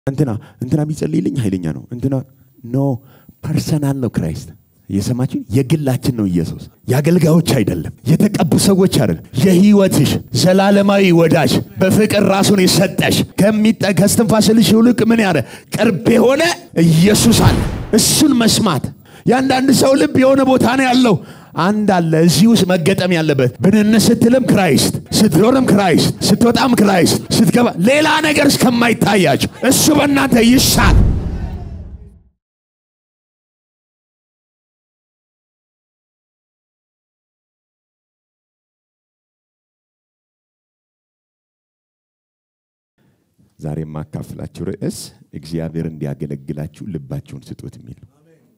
እንትና እንትና ቢጸልይልኝ ኃይለኛ ነው እንትና ኖ ፐርሰናል ነው ክራይስት የሰማችን የግላችን ነው ኢየሱስ የአገልጋዮች አይደለም የተቀቡ ሰዎች አይደለም የህይወትሽ ዘላለማዊ ወዳጅ በፍቅር ራሱን የሰጠሽ ከሚጠ ከስትንፋስልሽ ይልቅ ምን ያለ ቅርብ የሆነ ኢየሱስ አለ እሱን መስማት የአንዳንድ ሰው ልብ የሆነ ቦታ ነው ያለው አንድ አለ እዚህ ውስጥ መገጠም ያለበት ብንን ስትልም ክራይስት ስትኖርም ክራይስት ስትወጣም ክራይስት ስትገባ ሌላ ነገር እስከማይታያቸው እሱ በእናንተ ይሻል ዛሬ የማካፍላችሁ ርዕስ እግዚአብሔር እንዲያገለግላችሁ ልባችሁን ስጡት የሚል ነው።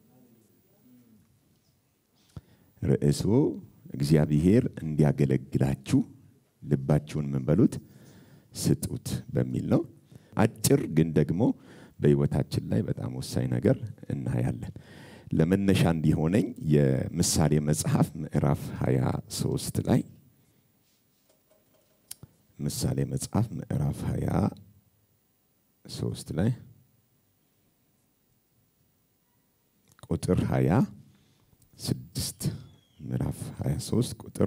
ርዕሱ እግዚአብሔር እንዲያገለግላችሁ ልባችሁን ምን በሉት ስጡት በሚል ነው። አጭር ግን ደግሞ በህይወታችን ላይ በጣም ወሳኝ ነገር እናያለን። ለመነሻ እንዲሆነኝ የምሳሌ መጽሐፍ ምዕራፍ 23 ላይ ምሳሌ መጽሐፍ ምዕራፍ 23 ላይ ቁጥር 26 ምዕራፍ 23 ቁጥር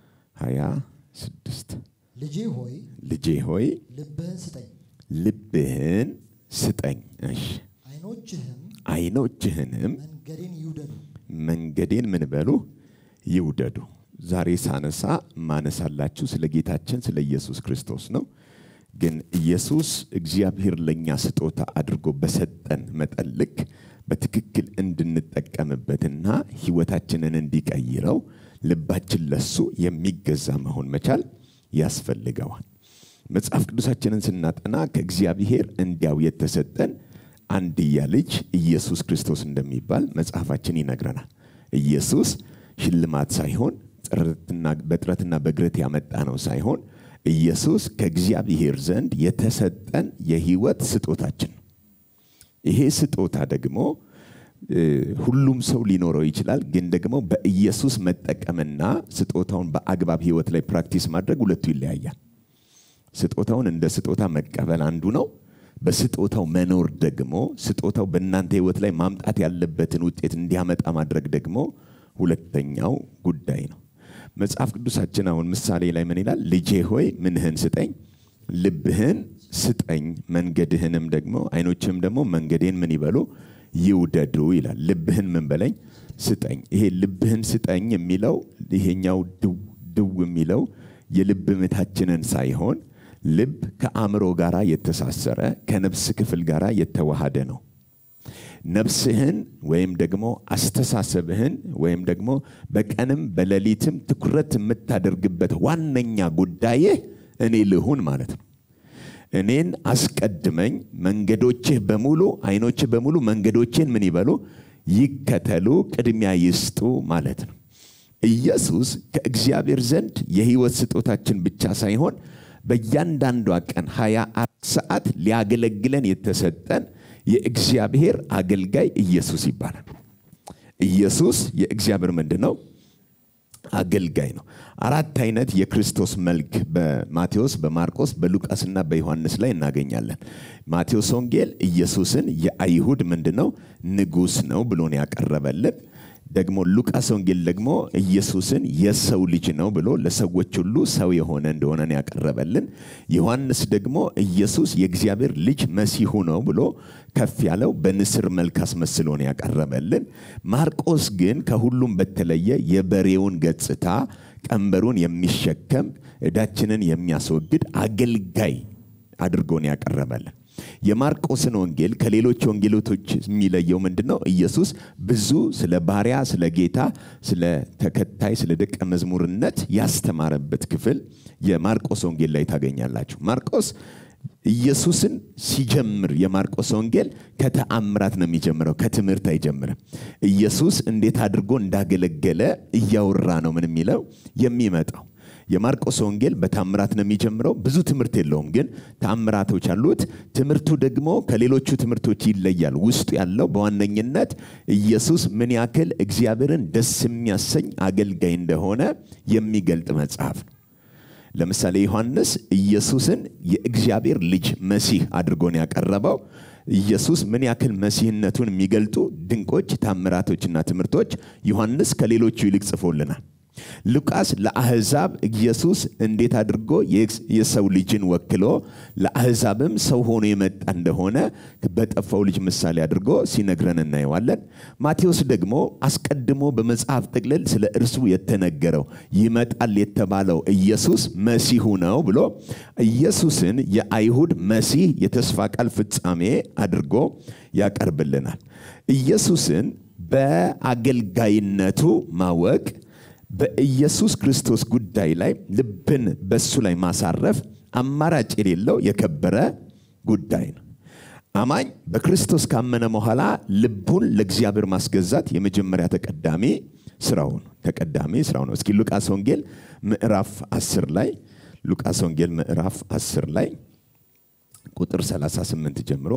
26 ልጄ ሆይ ልጄ ሆይ ልብህን ስጠኝ፣ ልብህን ስጠኝ፣ እሺ ዓይኖችህም አይኖችህንም መንገዴን ይውደዱ። መንገዴን ምን በሉ ይውደዱ። ዛሬ ሳነሳ ማነሳላችሁ ስለ ጌታችን ስለ ኢየሱስ ክርስቶስ ነው። ግን ኢየሱስ እግዚአብሔር ለእኛ ስጦታ አድርጎ በሰጠን መጠን ልክ በትክክል እንድንጠቀምበትና ህይወታችንን እንዲቀይረው ልባችን ለሱ የሚገዛ መሆን መቻል ያስፈልገዋል። መጽሐፍ ቅዱሳችንን ስናጠና ከእግዚአብሔር እንዲያው የተሰጠን አንድያ ልጅ ኢየሱስ ክርስቶስ እንደሚባል መጽሐፋችን ይነግረናል። ኢየሱስ ሽልማት ሳይሆን በጥረትና በግረት ያመጣ ነው ሳይሆን ኢየሱስ ከእግዚአብሔር ዘንድ የተሰጠን የህይወት ስጦታችን ነው። ይሄ ስጦታ ደግሞ ሁሉም ሰው ሊኖረው ይችላል። ግን ደግሞ በኢየሱስ መጠቀምና ስጦታውን በአግባብ ህይወት ላይ ፕራክቲስ ማድረግ ሁለቱ ይለያያል። ስጦታውን እንደ ስጦታ መቀበል አንዱ ነው። በስጦታው መኖር ደግሞ ስጦታው በእናንተ ህይወት ላይ ማምጣት ያለበትን ውጤት እንዲያመጣ ማድረግ ደግሞ ሁለተኛው ጉዳይ ነው። መጽሐፍ ቅዱሳችን አሁን ምሳሌ ላይ ምን ይላል? ልጄ ሆይ ምንህን ስጠኝ፣ ልብህን ስጠኝ፣ መንገድህንም ደግሞ አይኖችህም ደግሞ መንገዴን ምን ይበሉ ይውደዱ ይላል። ልብህን ምን በለኝ ስጠኝ። ይሄ ልብህን ስጠኝ የሚለው ይሄኛው ድው ድው የሚለው የልብ ምታችንን ሳይሆን ልብ ከአእምሮ ጋር የተሳሰረ ከነፍስ ክፍል ጋር የተዋሃደ ነው። ነፍስህን ወይም ደግሞ አስተሳሰብህን ወይም ደግሞ በቀንም በሌሊትም ትኩረት የምታደርግበት ዋነኛ ጉዳይህ እኔ ልሁን ማለት ነው። እኔን አስቀድመኝ፣ መንገዶችህ በሙሉ አይኖችህ በሙሉ መንገዶችን ምን ይበሉ ይከተሉ፣ ቅድሚያ ይስጡ ማለት ነው። ኢየሱስ ከእግዚአብሔር ዘንድ የህይወት ስጦታችን ብቻ ሳይሆን በእያንዳንዷ ቀን 24 ሰዓት ሊያገለግለን የተሰጠን የእግዚአብሔር አገልጋይ ኢየሱስ ይባላል። ኢየሱስ የእግዚአብሔር ምንድን ነው? አገልጋይ ነው። አራት አይነት የክርስቶስ መልክ በማቴዎስ፣ በማርቆስ፣ በሉቃስና በዮሐንስ ላይ እናገኛለን። ማቴዎስ ወንጌል ኢየሱስን የአይሁድ ምንድን ነው ንጉሥ ነው ብሎን ያቀረበልን ደግሞ ሉቃስ ወንጌል ደግሞ ኢየሱስን የሰው ልጅ ነው ብሎ ለሰዎች ሁሉ ሰው የሆነ እንደሆነን ያቀረበልን። ዮሐንስ ደግሞ ኢየሱስ የእግዚአብሔር ልጅ መሲሁ ነው ብሎ ከፍ ያለው በንስር መልክ አስመስሎን ያቀረበልን። ማርቆስ ግን ከሁሉም በተለየ የበሬውን ገጽታ ቀንበሩን የሚሸከም ዕዳችንን የሚያስወግድ አገልጋይ አድርጎን ያቀረበልን። የማርቆስን ወንጌል ከሌሎች ወንጌሎቶች የሚለየው ምንድን ነው? ኢየሱስ ብዙ ስለ ባሪያ፣ ስለ ጌታ፣ ስለ ተከታይ፣ ስለ ደቀ መዝሙርነት ያስተማረበት ክፍል የማርቆስ ወንጌል ላይ ታገኛላችሁ። ማርቆስ ኢየሱስን ሲጀምር የማርቆስ ወንጌል ከተአምራት ነው የሚጀምረው፣ ከትምህርት አይጀምርም። ኢየሱስ እንዴት አድርጎ እንዳገለገለ እያወራ ነው ምን የሚለው የሚመጣው የማርቆስ ወንጌል በታምራት ነው የሚጀምረው። ብዙ ትምህርት የለውም፣ ግን ታምራቶች አሉት። ትምህርቱ ደግሞ ከሌሎቹ ትምህርቶች ይለያል። ውስጡ ያለው በዋነኝነት ኢየሱስ ምን ያክል እግዚአብሔርን ደስ የሚያሰኝ አገልጋይ እንደሆነ የሚገልጥ መጽሐፍ ነው። ለምሳሌ ዮሐንስ ኢየሱስን የእግዚአብሔር ልጅ መሲህ አድርጎን ያቀረበው ኢየሱስ ምን ያክል መሲህነቱን የሚገልጡ ድንቆች ታምራቶችና ትምህርቶች ዮሐንስ ከሌሎቹ ይልቅ ጽፎልናል። ሉቃስ ለአሕዛብ ኢየሱስ እንዴት አድርጎ የሰው ልጅን ወክሎ ለአሕዛብም ሰው ሆኖ የመጣ እንደሆነ በጠፋው ልጅ ምሳሌ አድርጎ ሲነግረን እናየዋለን። ማቴዎስ ደግሞ አስቀድሞ በመጽሐፍ ጥቅልል ስለ እርሱ የተነገረው ይመጣል የተባለው ኢየሱስ መሲሁ ነው ብሎ ኢየሱስን የአይሁድ መሲህ የተስፋ ቃል ፍጻሜ አድርጎ ያቀርብልናል። ኢየሱስን በአገልጋይነቱ ማወቅ በኢየሱስ ክርስቶስ ጉዳይ ላይ ልብን በሱ ላይ ማሳረፍ አማራጭ የሌለው የከበረ ጉዳይ ነው። አማኝ በክርስቶስ ካመነ በኋላ ልቡን ለእግዚአብሔር ማስገዛት የመጀመሪያ ተቀዳሚ ስራው ነው። ተቀዳሚ ስራው ነው። እስኪ ሉቃስ ወንጌል ምዕራፍ 10 ላይ ሉቃስ ወንጌል ምዕራፍ 10 ላይ ቁጥር 38 ጀምሮ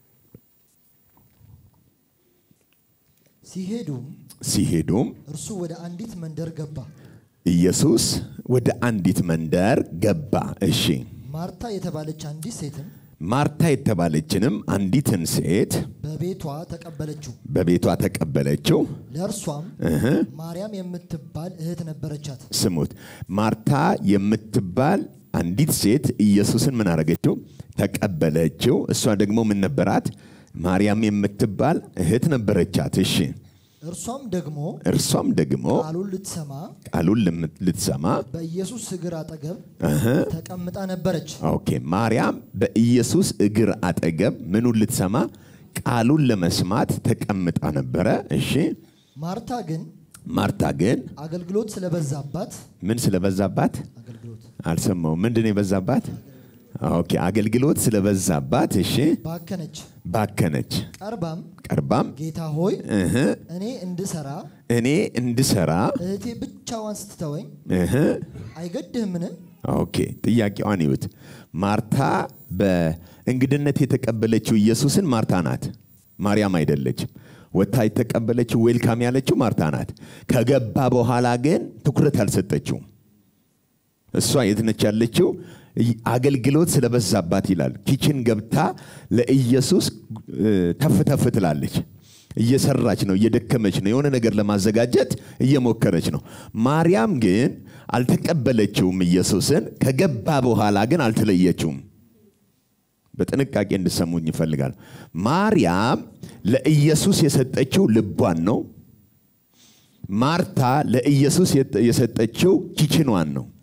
ሲሄዱም ሲሄዱም እርሱ ወደ አንዲት መንደር ገባ። ኢየሱስ ወደ አንዲት መንደር ገባ። እሺ ማርታ የተባለች አንዲት ሴትም ማርታ የተባለችንም አንዲትን ሴት በቤቷ ተቀበለችው። በቤቷ ተቀበለችው። ለእርሷም ማርያም የምትባል እህት ነበረቻት። ስሙት፣ ማርታ የምትባል አንዲት ሴት ኢየሱስን ምን አረገችው? ተቀበለችው። እሷ ደግሞ ምን ነበራት? ማርያም የምትባል እህት ነበረቻት። እሺ እርሷም ደግሞ እርሷም ደግሞ ቃሉን ልትሰማ ቃሉን ልም- ልትሰማ በኢየሱስ እግር አጠገብ ተቀምጣ ነበረች። ኦኬ ማርያም በኢየሱስ እግር አጠገብ ምኑን ልትሰማ ቃሉን ለመስማት ተቀምጣ ነበረ። እሺ ማርታ ግን ማርታ ግን አገልግሎት ስለበዛባት ምን ስለበዛባት አገልግሎት አልሰማው። ምንድን ነው የበዛባት? ኦኬ አገልግሎት ስለበዛባት እሺ ባከነች። ባከነች። ቀርባም ቀርባም ጌታ ሆይ እህ እኔ እንድሰራ እኔ እንድሰራ እህቴ ብቻዋን ስትተወኝ እህ አይገድህምን? ኦኬ ጥያቄዋን ይዩት። ማርታ በእንግድነት የተቀበለችው ኢየሱስን ማርታ ናት፣ ማርያም አይደለችም። ወታ የተቀበለችው ዌልካም ያለችው ማርታ ናት። ከገባ በኋላ ግን ትኩረት አልሰጠችውም። እሷ የት ነች ያለችው? አገልግሎት ስለበዛባት ይላል። ኪችን ገብታ ለኢየሱስ እ፣ ተፍ ተፍ ትላለች። እየሰራች ነው፣ እየደከመች ነው፣ የሆነ ነገር ለማዘጋጀት እየሞከረች ነው። ማርያም ግን አልተቀበለችውም ኢየሱስን። ከገባ በኋላ ግን አልተለየችውም። በጥንቃቄ እንድሰሙኝ ይፈልጋል። ማርያም ለኢየሱስ የሰጠችው ልቧን ነው። ማርታ ለኢየሱስ የተ- የሰጠችው ኪችኗን ነው።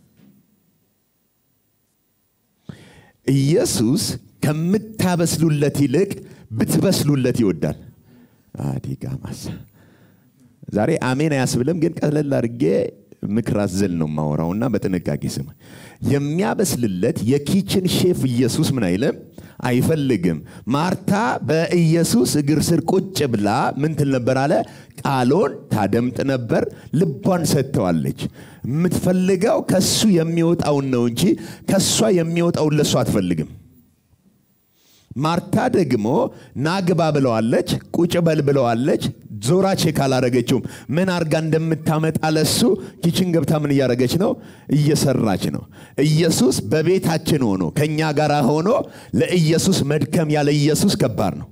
ኢየሱስ ከምታበስሉለት ይልቅ ብትበስሉለት ይወዳል። አዲጋ ማሳ ዛሬ አሜን አያስብልም፣ ግን ቀለል አድርጌ ምክር አዘል ነው ማወራውና በጥንቃቄ ስም የሚያበስልለት የኪችን ሼፍ ኢየሱስ ምን አይልም አይፈልግም። ማርታ በኢየሱስ እግር ስር ቁጭ ብላ ምን ትል ነበር አለ ቃሎን ታደምጥ ነበር። ልቧን ሰጥተዋለች። የምትፈልገው ከሱ የሚወጣውን ነው እንጂ ከሷ የሚወጣውን ለሱ አትፈልግም። ማርታ ደግሞ ናግባ ብለዋለች፣ ቁጭ በል ብለዋለች። ዞራ ቼክ አላረገችውም። ምን አርጋ እንደምታመጣ ለሱ ኪችን ገብታ ምን እያረገች ነው? እየሰራች ነው። ኢየሱስ በቤታችን ሆኖ ከእኛ ጋር ሆኖ ለኢየሱስ መድከም ያለ ኢየሱስ ከባድ ነው።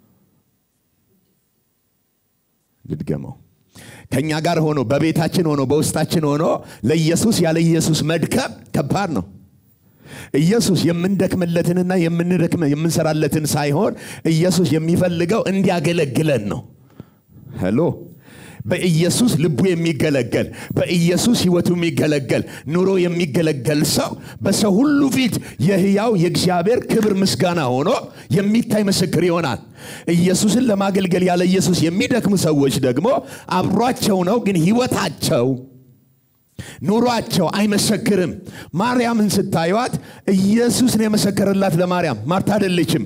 ልድገመው። ከእኛ ጋር ሆኖ በቤታችን ሆኖ በውስጣችን ሆኖ ለኢየሱስ ያለ ኢየሱስ መድከም ከባድ ነው። ኢየሱስ የምንደክምለትንና የምንደክመ የምንሰራለትን ሳይሆን ኢየሱስ የሚፈልገው እንዲያገለግለን ነው። ሄሎ በኢየሱስ ልቡ የሚገለገል በኢየሱስ ህይወቱ የሚገለገል ኑሮ የሚገለገል ሰው በሰው ሁሉ ፊት የህያው የእግዚአብሔር ክብር ምስጋና ሆኖ የሚታይ ምስክር ይሆናል። ኢየሱስን ለማገልገል ያለ ኢየሱስ የሚደክሙ ሰዎች ደግሞ አብሯቸው ነው፣ ግን ህይወታቸው ኑሯቸው አይመሰክርም። ማርያምን ስታዩት ኢየሱስ ነው የመሰከረላት ለማርያም፣ ማርታ አይደለችም።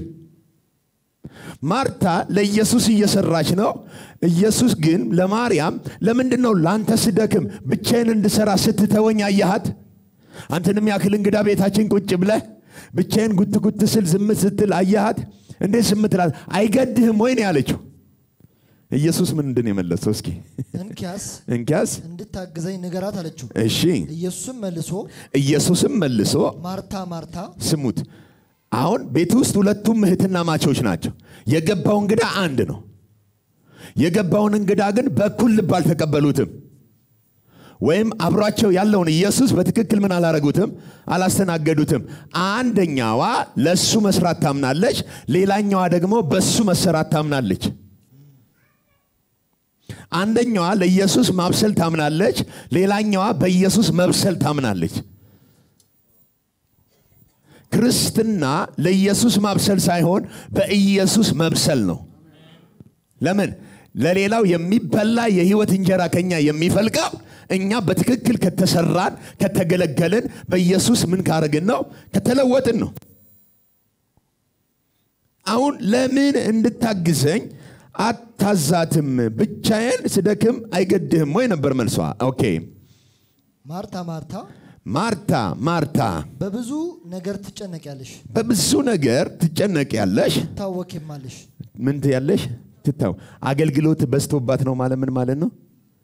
ማርታ ለኢየሱስ እየሰራች ነው። ኢየሱስ ግን ለማርያም ለምንድን ነው ለአንተ ስደክም ብቻዬን እንድሰራ ስትተወኝ አየሃት? አንተንም ያክል እንግዳ ቤታችን ቁጭ ብለህ ብቻዬን ጉት ጉት ስል ዝም ስትል አየሃት? እንዴት ዝም ትላለህ? አይገድህም ወይ ነው ያለችው። ኢየሱስ ምንድን የመለሰው? እስኪ እንኪያስ እንኪያስ እንድታግዘኝ ንገራት አለችው። እሺ። ኢየሱስም መልሶ ኢየሱስም መልሶ ማርታ ማርታ ስሙት፣ አሁን ቤት ውስጥ ሁለቱም እህትና ማቾች ናቸው። የገባው እንግዳ አንድ ነው። የገባውን እንግዳ ግን በኩል ልብ አልተቀበሉትም። ወይም አብሯቸው ያለውን ኢየሱስ በትክክል ምን አላረጉትም፣ አላስተናገዱትም። አንደኛዋ ለእሱ መስራት ታምናለች፣ ሌላኛዋ ደግሞ በሱ መሰራት ታምናለች። አንደኛዋ ለኢየሱስ ማብሰል ታምናለች፣ ሌላኛዋ በኢየሱስ መብሰል ታምናለች። ክርስትና ለኢየሱስ ማብሰል ሳይሆን በኢየሱስ መብሰል ነው። ለምን? ለሌላው የሚበላ የህይወት እንጀራ ከኛ የሚፈልቀው እኛ በትክክል ከተሰራን ከተገለገልን በኢየሱስ ምን ካረግን ነው? ከተለወጥን ነው። አሁን ለምን እንድታግዘኝ አታዛትም? ብቻዬን ስደክም አይገድህም ወይ ነበር መልሷ። ኦኬ ማርታ ማርታ ማርታ ማርታ በብዙ ነገር ትጨነቂያለሽ፣ በብዙ ነገር ትጨነቂያለሽ። ትታወኪማለሽ። ምን ትያለሽ? ትታው አገልግሎት በዝቶባት ነው ማለት ምን ማለት ነው?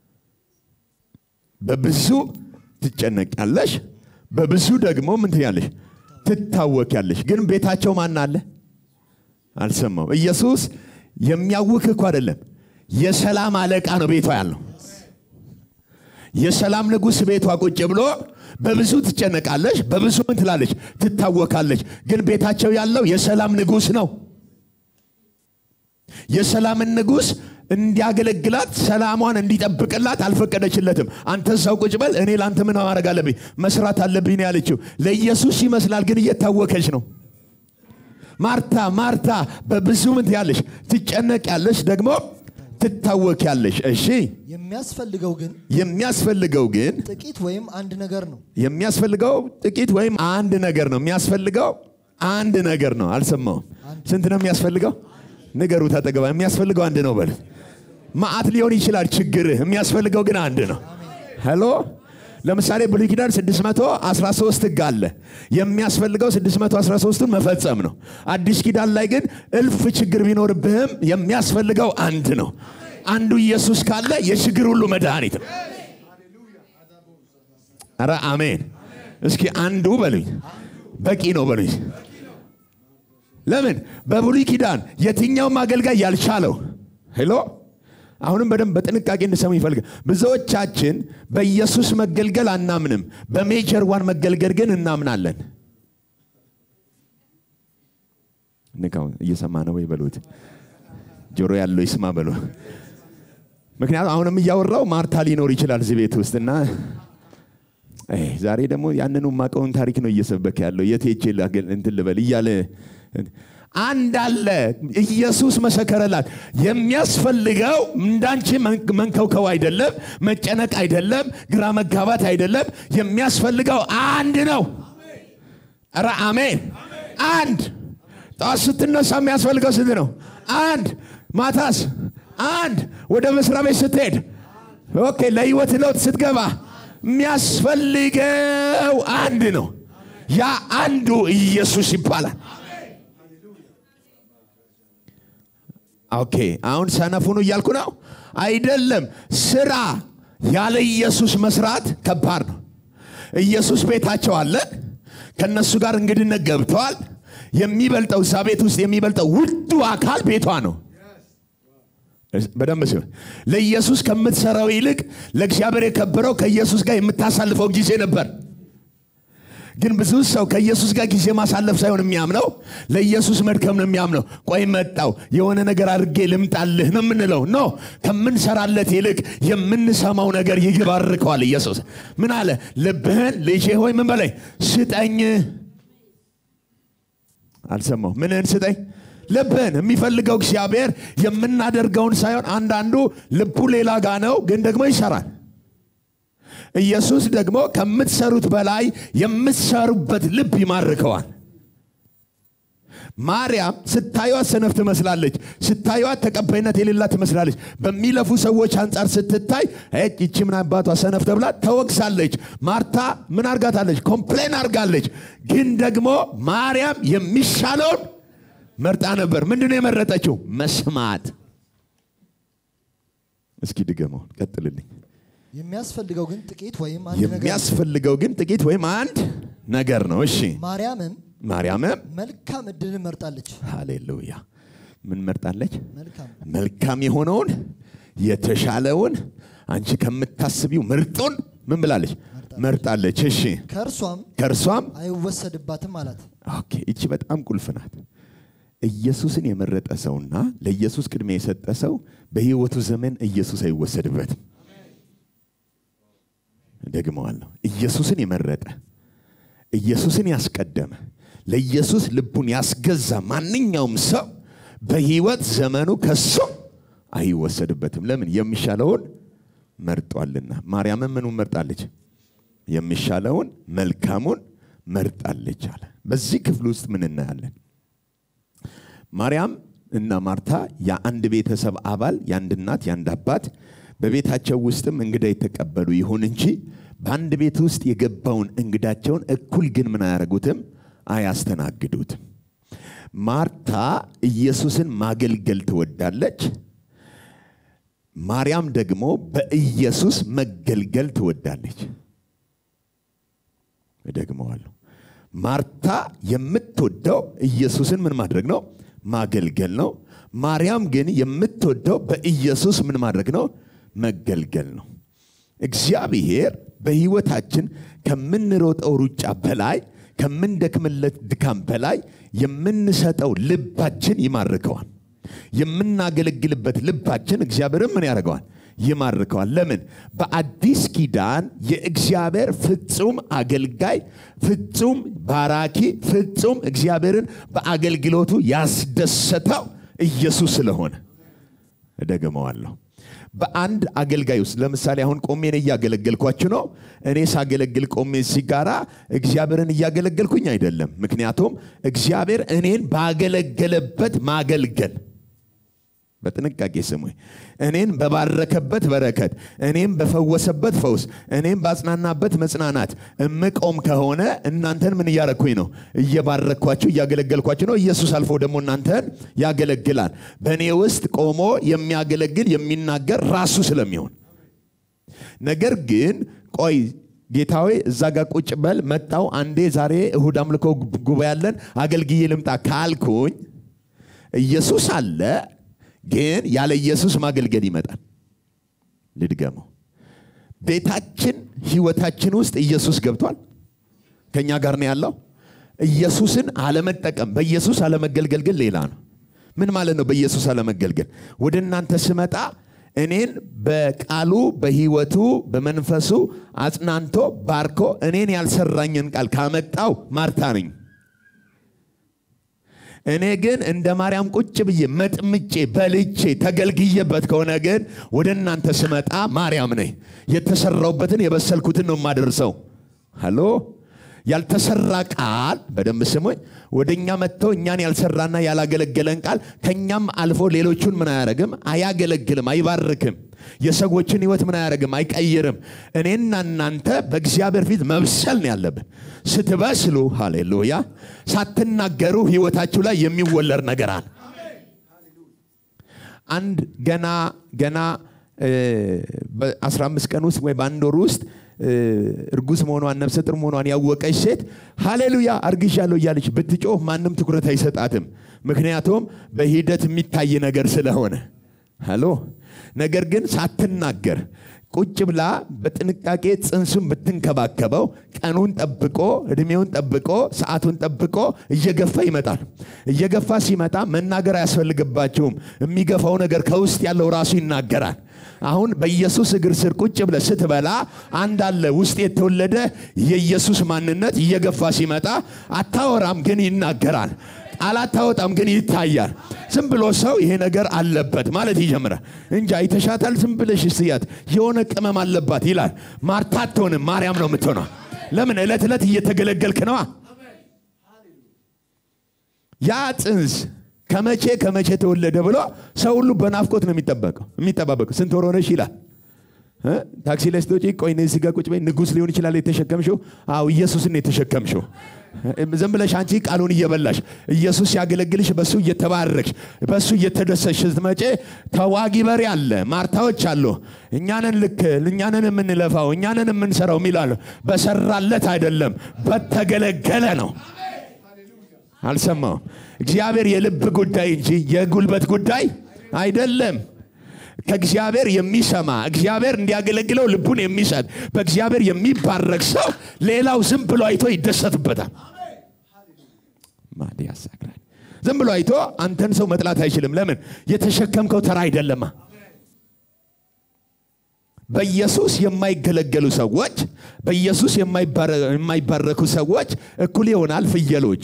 በብዙ ትጨነቂያለሽ፣ በብዙ ደግሞ ምን ትያለሽ? ትታወቂያለሽ። ግን ቤታቸው ማን አለ? አልሰማው። ኢየሱስ የሚያውክ እኮ አይደለም፣ የሰላም አለቃ ነው ቤቷ ያለው። የሰላም ንጉሥ ቤቷ ቁጭ ብሎ በብዙ ትጨነቃለች፣ በብዙ ምን ትላለች? ትታወካለች። ግን ቤታቸው ያለው የሰላም ንጉሥ ነው። የሰላምን ንጉሥ እንዲያገለግላት ሰላሟን እንዲጠብቅላት አልፈቀደችለትም። አንተ እዛው ቁጭ በል፣ እኔ ለአንተ ምን ማድረግ አለብኝ? መስራት አለብኝ ነው ያለችው። ለኢየሱስ ይመስላል፣ ግን እየታወከች ነው። ማርታ ማርታ በብዙ ምን ትያለሽ? ትጨነቂያለሽ፣ ደግሞ ትታወኪያለሽ። እሺ የሚያስፈልገው ግን የሚያስፈልገው ግን ጥቂት ወይም አንድ ነገር ነው። የሚያስፈልገው ጥቂት ወይም አንድ ነገር ነው። የሚያስፈልገው አንድ ነገር ነው። አልሰማውም። ስንት ነው የሚያስፈልገው? ንገሩ ታጠገባ። የሚያስፈልገው አንድ ነው በሉት። ማአት ሊሆን ይችላል ችግርህ፣ የሚያስፈልገው ግን አንድ ነው። ሄሎ ለምሳሌ ብሉይ ኪዳን 613 ሕግ አለ። የሚያስፈልገው 613ቱን መፈጸም ነው። አዲስ ኪዳን ላይ ግን እልፍ ችግር ቢኖርብህም የሚያስፈልገው አንድ ነው። አንዱ ኢየሱስ ካለ የችግር ሁሉ መድኃኒት ነው። ኧረ አሜን። እስኪ አንዱ በሉኝ፣ በቂ ነው በሉኝ። ለምን በብሉይ ኪዳን የትኛውም አገልጋይ ያልቻለው ሄሎ አሁንም በደንብ በጥንቃቄ እንድሰሙ ይፈልጋል። ብዙዎቻችን በኢየሱስ መገልገል አናምንም፣ በሜጀር ዋን መገልገል ግን እናምናለን። ንካው እየሰማ ነው ወይ በሉት። ጆሮ ያለው ይስማ በሉ። ምክንያቱም አሁንም እያወራው ማርታ ሊኖር ይችላል እዚህ ቤት ውስጥ እና አይ፣ ዛሬ ደግሞ ያንኑ ማቀውን ታሪክ ነው እየሰበከ ያለው የት ሄጄ ላገል እንትን ልበል እያለ አንድ አለ። ኢየሱስ መሰከረላት። የሚያስፈልገው እንዳንቺ መንከውከው አይደለም፣ መጨነቅ አይደለም፣ ግራ መጋባት አይደለም። የሚያስፈልገው አንድ ነው። ኧረ አሜን። አንድ ጠዋት ስትነሳ የሚያስፈልገው ስንት ነው? አንድ ማታስ አንድ ወደ መስሪያ ቤት ስትሄድ ኦኬ፣ ለህይወት ለውጥ ስትገባ የሚያስፈልገው አንድ ነው። ያ አንዱ ኢየሱስ ይባላል። ኦኬ አሁን ሰነፉኑ እያልኩ ነው አይደለም። ስራ ያለ ኢየሱስ መስራት ከባድ ነው። ኢየሱስ ቤታቸው አለ። ከነሱ ጋር እንግድነት ገብተዋል። የሚበልጠው እዛ ቤት ውስጥ የሚበልጠው ውዱ አካል ቤቷ ነው። በደንብ ሲሆን ለኢየሱስ ከምትሰራው ይልቅ ለእግዚአብሔር የከበረው ከኢየሱስ ጋር የምታሳልፈው ጊዜ ነበር። ግን ብዙ ሰው ከኢየሱስ ጋር ጊዜ ማሳለፍ ሳይሆን የሚያምነው ለኢየሱስ መድከም ነው የሚያምነው። ቆይ መጣው የሆነ ነገር አድርጌ ልምጣልህ ነው የምንለው። ኖ ከምንሰራለት ይልቅ የምንሰማው ነገር ይባርከዋል። ኢየሱስ ምን አለ? ልብህን ልጄ ሆይ ምን በላይ ስጠኝ። አልሰማው ምንህን ስጠኝ? ልብህን የሚፈልገው እግዚአብሔር የምናደርገውን ሳይሆን አንዳንዱ ልቡ ሌላ ጋ ነው፣ ግን ደግሞ ይሰራል። ኢየሱስ ደግሞ ከምትሰሩት በላይ የምትሰሩበት ልብ ይማርከዋል። ማርያም ስታዩት ሰነፍ ትመስላለች፣ ስታዩት ተቀባይነት የሌላት ትመስላለች። በሚለፉ ሰዎች አንጻር ስትታይ ይቺ ምን አባቷ ሰነፍ ተብላ ተወቅሳለች። ማርታ ምን አርጋታለች? ኮምፕሌን አርጋለች። ግን ደግሞ ማርያም የሚሻለውን መርጣ ነበር። ምንድን ነው የመረጠችው? መስማት እስኪ ድገመው፣ ቀጥልልኝ። የሚያስፈልገው ግን ጥቂት ወይም አንድ ነገር የሚያስፈልገው ግን ጥቂት ወይም አንድ ነገር ነው። እሺ ማርያምም ማርያምም መልካም እድልን መርጣለች። ሃሌሉያ ምን መርጣለች? መልካም መልካም የሆነውን የተሻለውን አንቺ ከምታስቢው ምርጡን ምን ብላለች? መርጣለች። እሺ ከእርሷም ከእርሷም አይወሰድባትም አላት። ኦኬ፣ ይቺ በጣም ቁልፍ ናት። ኢየሱስን የመረጠ ሰውና ለኢየሱስ ቅድሚያ የሰጠ ሰው በሕይወቱ ዘመን ኢየሱስ አይወሰድበትም። ደግመዋለሁ። ኢየሱስን የመረጠ ኢየሱስን ያስቀደመ ለኢየሱስ ልቡን ያስገዛ ማንኛውም ሰው በሕይወት ዘመኑ ከሱ አይወሰድበትም። ለምን? የሚሻለውን መርጧልና። ማርያምን ምኑን መርጣለች? የሚሻለውን መልካሙን መርጣለች አለ። በዚህ ክፍል ውስጥ ምን እናያለን? ማርያም እና ማርታ የአንድ ቤተሰብ አባል የአንድ እናት የአንድ አባት በቤታቸው ውስጥም እንግዳ የተቀበሉ ይሁን እንጂ በአንድ ቤት ውስጥ የገባውን እንግዳቸውን እኩል ግን ምን አያደርጉትም? አያስተናግዱትም። ማርታ ኢየሱስን ማገልገል ትወዳለች። ማርያም ደግሞ በኢየሱስ መገልገል ትወዳለች። እደግመዋለሁ። ማርታ የምትወደው ኢየሱስን ምን ማድረግ ነው? ማገልገል ነው። ማርያም ግን የምትወደው በኢየሱስ ምን ማድረግ ነው? መገልገል ነው። እግዚአብሔር በሕይወታችን ከምንሮጠው ሩጫ በላይ ከምንደክምለት ድካም በላይ የምንሰጠው ልባችን ይማርከዋል። የምናገለግልበት ልባችን እግዚአብሔርን ምን ያደርገዋል? ይማርከዋል። ለምን? በአዲስ ኪዳን የእግዚአብሔር ፍጹም አገልጋይ፣ ፍጹም ባራኪ፣ ፍጹም እግዚአብሔርን በአገልግሎቱ ያስደሰተው ኢየሱስ ስለሆነ እደግመዋለሁ። በአንድ አገልጋይ ውስጥ ለምሳሌ አሁን ቆሜ እኔ እያገለገልኳችሁ ነው። እኔ ሳገለግል ቆሜ ሲጋራ እግዚአብሔርን እያገለገልኩኝ አይደለም። ምክንያቱም እግዚአብሔር እኔን ባገለገለበት ማገልገል በጥንቃቄ ስሙኝ። እኔን በባረከበት በረከት፣ እኔም በፈወሰበት ፈውስ፣ እኔም ባጽናናበት መጽናናት እምቆም ከሆነ እናንተን ምን እያረኩኝ ነው? እየባረኳችሁ እያገለገልኳችሁ ነው። ኢየሱስ አልፎ ደግሞ እናንተን ያገለግላል። በእኔ ውስጥ ቆሞ የሚያገለግል የሚናገር ራሱ ስለሚሆን ነገር ግን ቆይ ጌታዊ እዛ ጋር ቁጭ በል መጣው አንዴ ዛሬ እሁድ አምልኮ ጉባኤ ያለን አገልግዬ ልምጣ ካልኩኝ ኢየሱስ አለ ግን ያለ ኢየሱስ ማገልገል ይመጣል። ልድገመው። ቤታችን ህይወታችን ውስጥ ኢየሱስ ገብቷል። ከኛ ጋር ነው ያለው። ኢየሱስን አለመጠቀም፣ በኢየሱስ አለመገልገል ግን ሌላ ነው። ምን ማለት ነው? በኢየሱስ አለመገልገል ወደ እናንተ ስመጣ እኔን በቃሉ በህይወቱ በመንፈሱ አጽናንቶ ባርኮ እኔን ያልሰራኝን ቃል ካመጣው ማርታ ነኝ። እኔ ግን እንደ ማርያም ቁጭ ብዬ መጥምጬ በልቼ ተገልግዬበት ከሆነ ግን ወደ እናንተ ስመጣ ማርያም ነኝ። የተሰራውበትን የበሰልኩትን ነው የማደርሰው። ሃሎ ያልተሰራ ቃል በደንብ ስሙኝ። ወደ እኛ መጥተው እኛን ያልሰራና ያላገለገለን ቃል ከእኛም አልፎ ሌሎቹን ምን አያደርግም? አያገለግልም፣ አይባርክም። የሰዎችን ህይወት ምን አያደርግም? አይቀይርም። እኔና እናንተ በእግዚአብሔር ፊት መብሰል ነው ያለብን። ስትበስሉ፣ ሃሌሉያ፣ ሳትናገሩ ህይወታችሁ ላይ የሚወለድ ነገር አለ። አንድ ገና ገና በ15 ቀን ውስጥ ወይ በአንድ ወር ውስጥ እርጉዝ መሆኗን ነፍሰ ጥር መሆኗን ያወቀች ሴት ሃሌሉያ አርግዣለሁ እያለች ብትጮህ ማንም ትኩረት አይሰጣትም። ምክንያቱም በሂደት የሚታይ ነገር ስለሆነ ሃሎ ነገር ግን ሳትናገር ቁጭ ብላ በጥንቃቄ ጽንሱን ብትንከባከበው ቀኑን ጠብቆ እድሜውን ጠብቆ ሰዓቱን ጠብቆ እየገፋ ይመጣል። እየገፋ ሲመጣ መናገር አያስፈልግባቸውም። የሚገፋው ነገር ከውስጥ ያለው ራሱ ይናገራል። አሁን በኢየሱስ እግር ስር ቁጭ ብለ ስትበላ አንድ አለ ውስጥ የተወለደ የኢየሱስ ማንነት እየገፋ ሲመጣ አታወራም፣ ግን ይናገራል። ቃል አታወጣም፣ ግን ይታያል። ዝም ብሎ ሰው ይሄ ነገር አለበት ማለት ይጀምራል እንጂ አይተሻታል፣ ዝም ብለሽ ስያት የሆነ ቅመም አለባት ይላል። ማርታ አትሆንም፣ ማርያም ነው የምትሆነው። ለምን? ዕለት ዕለት እየተገለገልክ ነዋ። ያ ጽንስ ከመቼ ከመቼ ተወለደ ብሎ ሰው ሁሉ በናፍቆት ነው የሚጠበቀው የሚጠባበቀው። ስንት ወር ሆነሽ ይላል። ታክሲ ላይ ስትወጪ ቆይ እዚህ ጋር ቁጭ በይ፣ ንጉሥ ሊሆን ይችላል የተሸከምሽው። አዎ ኢየሱስን የተሸከምሽው ዝም ብለሽ አንቺ ቃሉን እየበላሽ ኢየሱስ ሲያገለግልሽ በሱ እየተባረክሽ በሱ እየተደሰሽ ስትመጪ ተዋጊ በሬ አለ፣ ማርታዎች አሉ። እኛንን ልክ እኛንን የምንለፋው እኛንን የምንሰራው የሚላሉ በሰራለት አይደለም በተገለገለ ነው። አልሰማውም። እግዚአብሔር የልብ ጉዳይ እንጂ የጉልበት ጉዳይ አይደለም። ከእግዚአብሔር የሚሰማ እግዚአብሔር እንዲያገለግለው ልቡን የሚሰጥ በእግዚአብሔር የሚባረክ ሰው ሌላው ዝም ብሎ አይቶ ይደሰትበታል። ማን ያሳግራል? ዝም ብሎ አይቶ አንተን ሰው መጥላት አይችልም። ለምን? የተሸከምከው ተራ አይደለማ። በኢየሱስ የማይገለገሉ ሰዎች፣ በኢየሱስ የማይባረኩ ሰዎች እኩል ይሆናል ፍየሎች።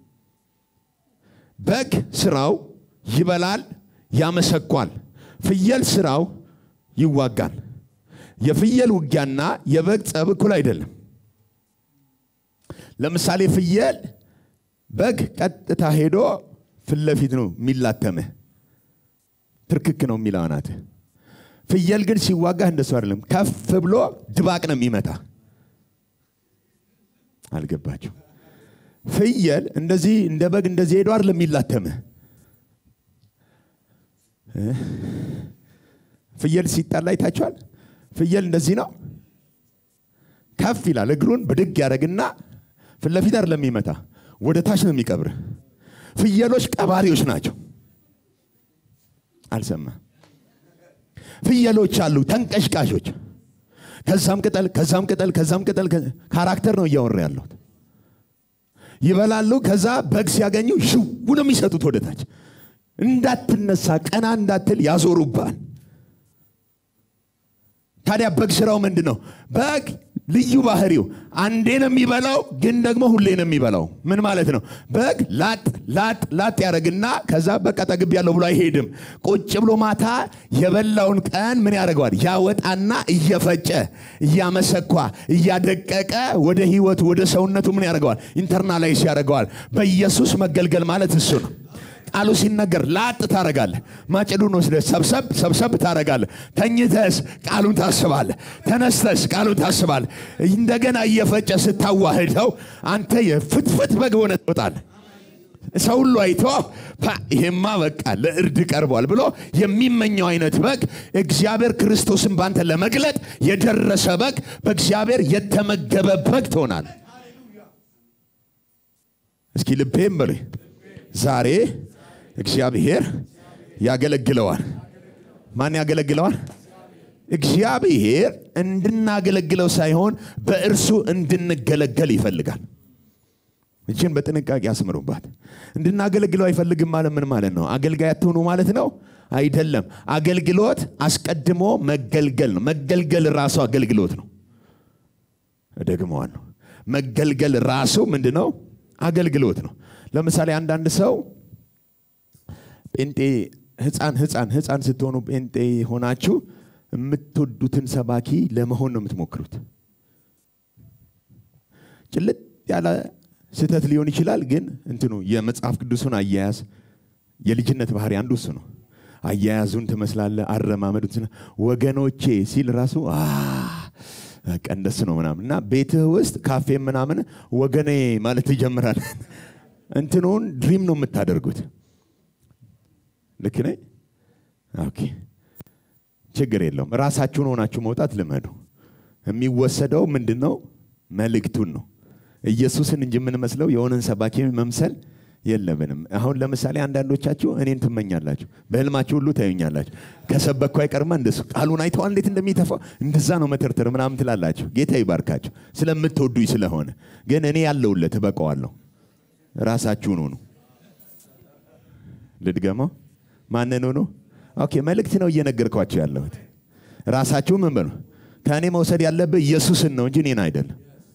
በግ ስራው ይበላል፣ ያመሰኳል። ፍየል ስራው ይዋጋል። የፍየል ውጊያና የበግ ጸብ እኩል አይደለም። ለምሳሌ ፍየል በግ ቀጥታ ሄዶ ፊት ለፊት ነው የሚላተምህ፣ ትርክክ ነው የሚለው አናትህ። ፍየል ግን ሲዋጋህ እንደሱ አይደለም። ከፍ ብሎ ድባቅ ነው የሚመታ። አልገባችሁ? ፍየል እንደዚህ እንደ በግ እንደዚህ ሄዶ አይደለም የሚላተምህ ፍየል ሲጣላ አይታችኋል? ፍየል እንደዚህ ነው፣ ከፍ ይላል። እግሩን ብድግ ያደረግና ፊት ለፊት አይደለም የሚመታ፣ ወደ ታች ነው የሚቀብር። ፍየሎች ቀባሪዎች ናቸው። አልሰማ ፍየሎች አሉ ተንቀሽቃሾች። ከዛም ቅጠል ከዛም ቅጠል ከዛም ቅጠል ካራክተር ነው እያወራ ያለሁት። ይበላሉ። ከዛ በግ ሲያገኙ ሽው ነው የሚሰጡት ወደ ታች እንዳትነሳ ቀና እንዳትል ያዞሩባል። ታዲያ በግ ስራው ምንድን ነው? በግ ልዩ ባህሪው አንዴ ነው የሚበላው፣ ግን ደግሞ ሁሌ ነው የሚበላው። ምን ማለት ነው? በግ ላጥ ላጥ ላጥ ያደረግና ከዛ በቃ ጠግብ ያለው ብሎ አይሄድም። ቁጭ ብሎ ማታ የበላውን ቀን ምን ያደርገዋል? ያወጣና እየፈጨ እያመሰኳ እያደቀቀ ወደ ህይወቱ ወደ ሰውነቱ ምን ያደርገዋል? ኢንተርናላይዝ ያደርገዋል። በኢየሱስ መገልገል ማለት እሱ ነው። ቃሉ ሲነገር ላጥ ታረጋለህ። ማጭዱን ወስደህ ሰብሰብ ሰብሰብ ታረጋለህ። ተኝተስ ቃሉን ታስባለህ። ተነስተስ ቃሉን ታስባለህ። እንደገና እየፈጨ ስታዋህደው አንተ የፍትፍት በግ ሆነ ትወጣለህ። ሰው ሁሉ አይቶ ይሄማ በቃ ለእርድ ቀርቧል ብሎ የሚመኘው አይነት በግ እግዚአብሔር ክርስቶስን ባንተ ለመግለጥ የደረሰ በግ በእግዚአብሔር የተመገበ በግ ትሆናል። እስኪ ልቤም በሉ ዛሬ እግዚአብሔር ያገለግለዋል። ማን ያገለግለዋል? እግዚአብሔር እንድናገለግለው ሳይሆን በእርሱ እንድንገለገል ይፈልጋል። እችን በጥንቃቄ አስምሩባት። እንድናገለግለው አይፈልግም ማለት ምን ማለት ነው? አገልጋይ አትሆኑ ማለት ነው? አይደለም። አገልግሎት አስቀድሞ መገልገል ነው። መገልገል ራሱ አገልግሎት ነው። እደግመዋለሁ። መገልገል ራሱ ምንድን ነው? አገልግሎት ነው። ለምሳሌ አንዳንድ ሰው ጴንጤ ህፃን ህፃን ህፃን ስትሆኑ ጴንጤ ሆናችሁ የምትወዱትን ሰባኪ ለመሆን ነው የምትሞክሩት። ጭልጥ ያለ ስህተት ሊሆን ይችላል፣ ግን እንትኑ የመጽሐፍ ቅዱሱን አያያዝ የልጅነት ባህሪ አንዱ እሱ ነው። አያያዙን ትመስላለ፣ አረማመዱን ወገኖቼ ሲል ራሱ በቃ እንደሱ ነው ምናምን እና ቤትህ ውስጥ ካፌ ምናምን ወገኔ ማለት ይጀምራል። እንትኑን ድሪም ነው የምታደርጉት። ልክ ነኝ? ኦኬ፣ ችግር የለውም። ራሳችሁን ሆናችሁ መውጣት ልመዱ። የሚወሰደው ምንድን ነው? መልእክቱን ነው። ኢየሱስን እንጂ የምንመስለው የሆነን ሰባኪ መምሰል የለብንም። አሁን ለምሳሌ አንዳንዶቻችሁ እኔን ትመኛላችሁ፣ በህልማችሁ ሁሉ ታዩኛላችሁ። ከሰበኩ አይቀርማ እንደሱ ቃሉን አይተዋል እንዴት እንደሚተፋው እንደዛ ነው መተርተር ምናምን ትላላችሁ። ጌታ ይባርካችሁ ስለምትወዱኝ ስለሆነ። ግን እኔ ያለውለት እበቀዋለሁ። ራሳችሁን ሁኑ። ልድገመው። ማንን ሁኑ? ኦኬ፣ መልእክት ነው እየነገርኳቸው ያለሁት። ራሳችሁ ምን በሉ። ከእኔ መውሰድ ያለብህ ኢየሱስን ነው እንጂ እኔን አይደለም።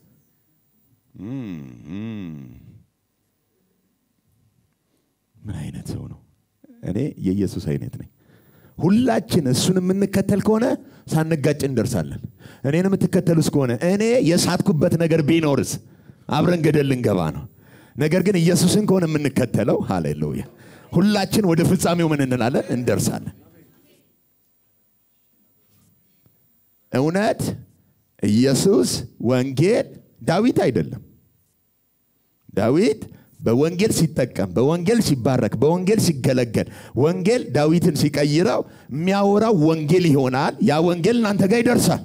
ምን አይነት ሰው ነው? እኔ የኢየሱስ አይነት ነኝ። ሁላችን እሱን የምንከተል ከሆነ ሳንጋጭ እንደርሳለን። እኔን የምትከተሉስ ከሆነ እኔ የሳትኩበት ነገር ቢኖርስ አብረን ገደል ልንገባ ነው። ነገር ግን ኢየሱስን ከሆነ የምንከተለው ሃሌሉያ፣ ሁላችን ወደ ፍጻሜው ምን እንላለን? እንደርሳለን። እውነት፣ ኢየሱስ፣ ወንጌል ዳዊት አይደለም። ዳዊት በወንጌል ሲጠቀም በወንጌል ሲባረክ በወንጌል ሲገለገል ወንጌል ዳዊትን ሲቀይረው የሚያወራው ወንጌል ይሆናል ያ ወንጌል እናንተ ጋር ይደርሳል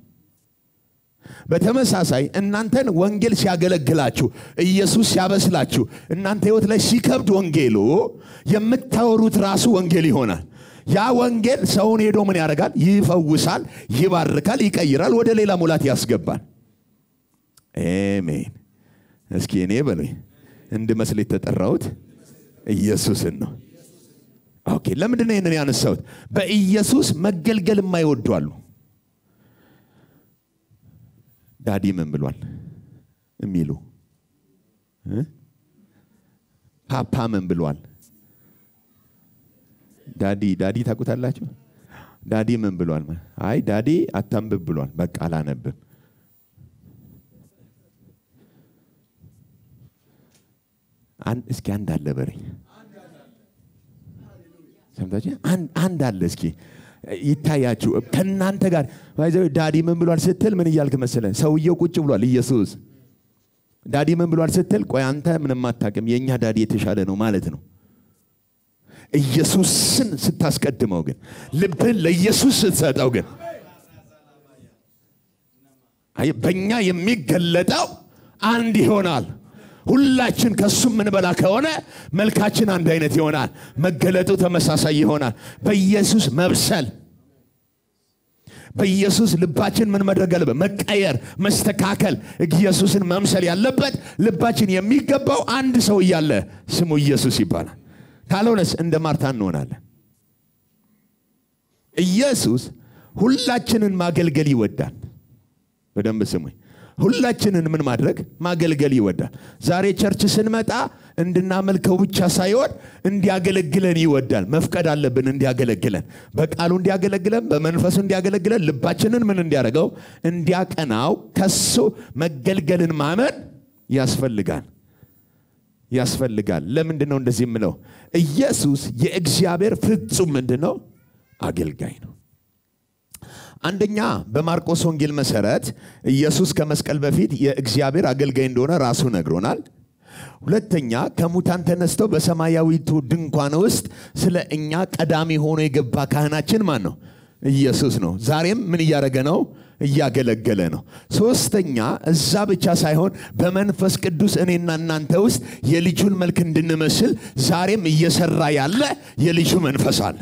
በተመሳሳይ እናንተን ወንጌል ሲያገለግላችሁ ኢየሱስ ሲያበስላችሁ እናንተ ህይወት ላይ ሲከብድ ወንጌሉ የምታወሩት ራሱ ወንጌል ይሆናል ያ ወንጌል ሰውን ሄዶ ምን ያደርጋል ይፈውሳል ይባርካል ይቀይራል ወደ ሌላ ሙላት ያስገባል አሜን እስኪ እኔ በሉኝ እንድመስል የተጠራሁት ኢየሱስን ነው ኦኬ ለምንድን ነው ይህንን ያነሳሁት በኢየሱስ መገልገል የማይወዱ አሉ ዳዲ ምን ብሏል የሚሉ እ? ፓፓ ምን ብሏል ዳዲ ዳዲ ታውቁታላችሁ ዳዲ ምን ብሏል አይ ዳዲ አታንብብ ብሏል በቃ አላነብም አን- እስኪ አንድ አለ በረኝ ሰምታችሁ አንድ- አንድ አለ እስኪ ይታያችሁ ከእናንተ ጋር ባይ ዘ ወይ ዳዲ ምን ብሏል ስትል ምን እያልክ መሰለ ሰውየው ቁጭ ብሏል ኢየሱስ ዳዲ ምን ብሏል ስትል ቆይ አንተ ምንም አታውቅም የእኛ ዳዲ የተሻለ ነው ማለት ነው ኢየሱስን ስታስቀድመው ግን ልብህን ለኢየሱስ ስትሰጠው ግን አይ በእኛ የሚገለጠው አንድ ይሆናል ሁላችን ከሱ የምንበላ ከሆነ መልካችን አንድ አይነት ይሆናል መገለጡ ተመሳሳይ ይሆናል በኢየሱስ መብሰል በኢየሱስ ልባችን ምን መድረግ አለበት መቀየር መስተካከል ኢየሱስን መምሰል ያለበት ልባችን የሚገባው አንድ ሰው እያለ ስሙ ኢየሱስ ይባላል ካልሆነስ እንደ ማርታ እንሆናለን ኢየሱስ ሁላችንን ማገልገል ይወዳል በደንብ ስሙኝ ሁላችንን ምን ማድረግ ማገልገል ይወዳል ዛሬ ቸርች ስንመጣ እንድናመልከው ብቻ ሳይሆን እንዲያገለግለን ይወዳል መፍቀድ አለብን እንዲያገለግለን በቃሉ እንዲያገለግለን በመንፈሱ እንዲያገለግለን ልባችንን ምን እንዲያደርገው እንዲያቀናው ከሱ መገልገልን ማመን ያስፈልጋል ያስፈልጋል ለምንድን ነው እንደዚህ የምለው ኢየሱስ የእግዚአብሔር ፍጹም ምንድን ነው አገልጋይ ነው አንደኛ በማርቆስ ወንጌል መሰረት ኢየሱስ ከመስቀል በፊት የእግዚአብሔር አገልጋይ እንደሆነ ራሱ ነግሮናል ሁለተኛ ከሙታን ተነስተው በሰማያዊቱ ድንኳን ውስጥ ስለ እኛ ቀዳሚ ሆኖ የገባ ካህናችን ማን ነው ኢየሱስ ነው ዛሬም ምን እያደረገ ነው እያገለገለ ነው ሶስተኛ እዛ ብቻ ሳይሆን በመንፈስ ቅዱስ እኔና እናንተ ውስጥ የልጁን መልክ እንድንመስል ዛሬም እየሰራ ያለ የልጁ መንፈስ አለ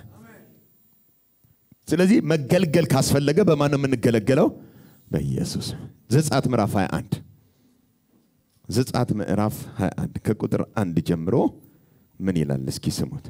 ስለዚህ መገልገል ካስፈለገ በማን ነው የምንገለገለው በኢየሱስ ዘጻት ምዕራፍ 21 ዘጻት ምዕራፍ 21 ከቁጥር አንድ ጀምሮ ምን ይላል እስኪ ስሙት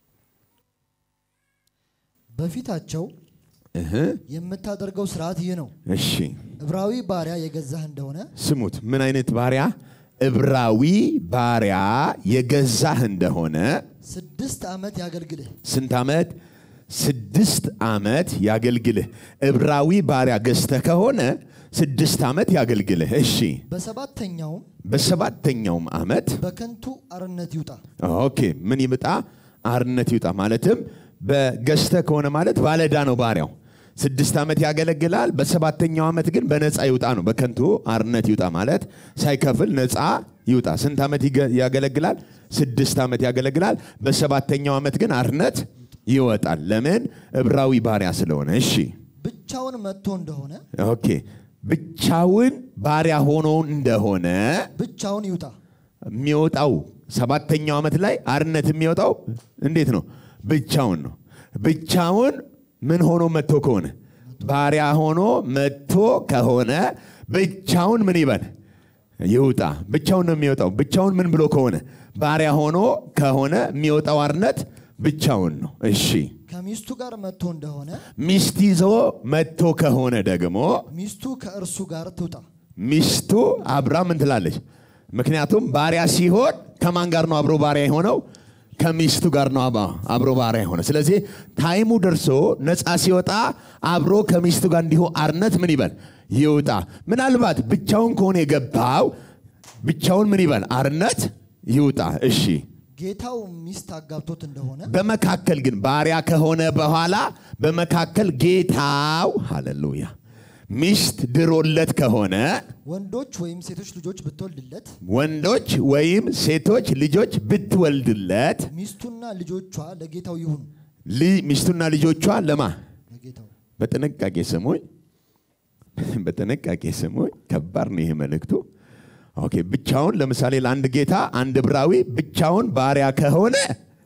በፊታቸው እህ የምታደርገው ስርዓት ይህ ነው እሺ ዕብራዊ ባሪያ የገዛህ እንደሆነ ስሙት ምን አይነት ባሪያ ዕብራዊ ባሪያ የገዛህ እንደሆነ ስድስት ዓመት ያገልግልህ ስንት ዓመት ስድስት ዓመት ያገልግልህ ዕብራዊ ባሪያ ገዝተህ ከሆነ ስድስት ዓመት ያገልግልህ እሺ በሰባተኛውም በሰባተኛውም ዓመት በከንቱ አርነት ይውጣ ኦኬ ምን ይምጣ አርነት ይውጣ ማለትም በገዝተ ከሆነ ማለት ባለዳ ነው ባሪያው ስድስት ዓመት ያገለግላል በሰባተኛው ዓመት ግን በነፃ ይውጣ ነው በከንቱ አርነት ይውጣ ማለት ሳይከፍል ነፃ ይውጣ ስንት ዓመት ይገ- ያገለግላል ስድስት ዓመት ያገለግላል በሰባተኛው ዓመት ግን አርነት ይወጣል ለምን ዕብራዊ ባሪያ ስለሆነ እሺ ብቻውን መጥቶ እንደሆነ ኦኬ ብቻውን ባሪያ ሆኖ እንደሆነ ብቻውን ይውጣ የሚወጣው ሰባተኛው ዓመት ላይ አርነት የሚወጣው እንዴት ነው ብቻውን ነው ብቻውን ምን ሆኖ መጥቶ ከሆነ ባሪያ ሆኖ መጥቶ ከሆነ ብቻውን ምን ይበል ይውጣ ብቻውን ነው የሚወጣው ብቻውን ምን ብሎ ከሆነ ባሪያ ሆኖ ከሆነ የሚወጣው አርነት ብቻውን ነው እሺ ከሚስቱ ጋር መጥቶ እንደሆነ ሚስት ይዞ መጥቶ ከሆነ ደግሞ ሚስቱ ከእርሱ ጋር ትውጣ ሚስቱ አብራ ምን ትላለች ምክንያቱም ባሪያ ሲሆን ከማን ጋር ነው አብሮ ባሪያ የሆነው ከሚስቱ ጋር ነው አባ- አብሮ ባሪያ የሆነ ስለዚህ ታይሙ ደርሶ ነፃ ሲወጣ አብሮ ከሚስቱ ጋር እንዲሁ አርነት ምን ይበል ይውጣ ምናልባት ብቻውን ከሆነ የገባው ብቻውን ምን ይበል አርነት ይውጣ እሺ ጌታው ሚስት አጋብቶት እንደሆነ በመካከል ግን ባሪያ ከሆነ በኋላ በመካከል ጌታው ሃሌሉያ ሚስት ድሮለት ከሆነ ወንዶች ወይም ሴቶች ልጆች ብትወልድለት ወንዶች ወይም ሴቶች ልጆች ብትወልድለት ሚስቱና ልጆቿ ለጌታው ይሁኑ። ል- ሚስቱና ልጆቿ ለማ ለጌታው በጥንቃቄ ስሙኝ፣ በጥንቃቄ ስሙኝ። ከባድ ነው ይሄ መልእክቱ። ኦኬ ብቻውን ለምሳሌ ለአንድ ጌታ አንድ ዕብራዊ ብቻውን ባሪያ ከሆነ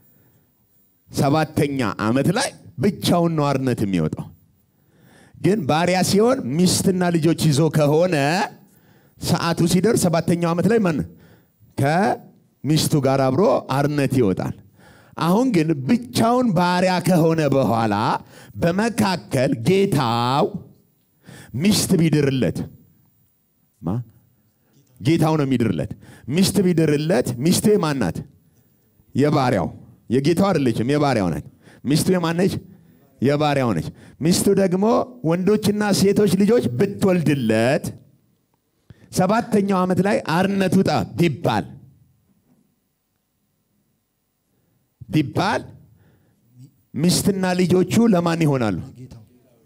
ሰባተኛ ዓመት ላይ ብቻውን ነው አርነት የሚወጣው። ግን ባሪያ ሲሆን ሚስትና ልጆች ይዞ ከሆነ ሰዓቱ ሲደርስ ሰባተኛው ዓመት ላይ ማን ከሚስቱ ጋር አብሮ አርነት ይወጣል። አሁን ግን ብቻውን ባሪያ ከሆነ በኋላ በመካከል ጌታው ሚስት ቢድርለት ማ ጌታው ነው የሚድርለት። ሚስት ቢድርለት ሚስቱ የማናት? የባሪያው የጌታው አይደለችም፣ የባሪያው ናት። ሚስቱ የማነች? የባሪያው ነች። ሚስቱ ደግሞ ወንዶችና ሴቶች ልጆች ብትወልድለት ሰባተኛው ዓመት ላይ አርነት ውጣ ቢባል ቢባል ሚስትና ልጆቹ ለማን ይሆናሉ? ለጌታው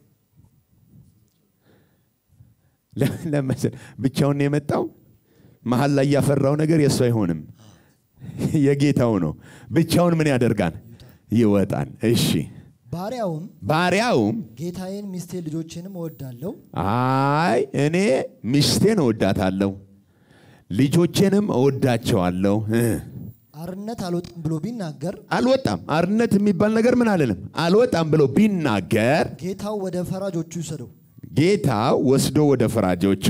ለ- ለመሰል ብቻውን ነው የመጣው። መሀል ላይ ያፈራው ነገር የእሱ አይሆንም፣ የጌታው ነው። ብቻውን ምን ያደርጋል? ይወጣል። እሺ ባሪያውም ባሪያውም ጌታዬን ሚስቴን ልጆቼንም እወዳለሁ አይ እኔ ሚስቴን እወዳታለሁ ልጆቼንም እወዳቸዋለሁ እ አርነት አልወጣም ብሎ ቢናገር አልወጣም አርነት የሚባል ነገር ምን አልልም አልወጣም ብሎ ቢናገር ጌታው ወደ ፈራጆቹ ይውሰደው፣ ጌታው ወስዶ ወደ ፈራጆቹ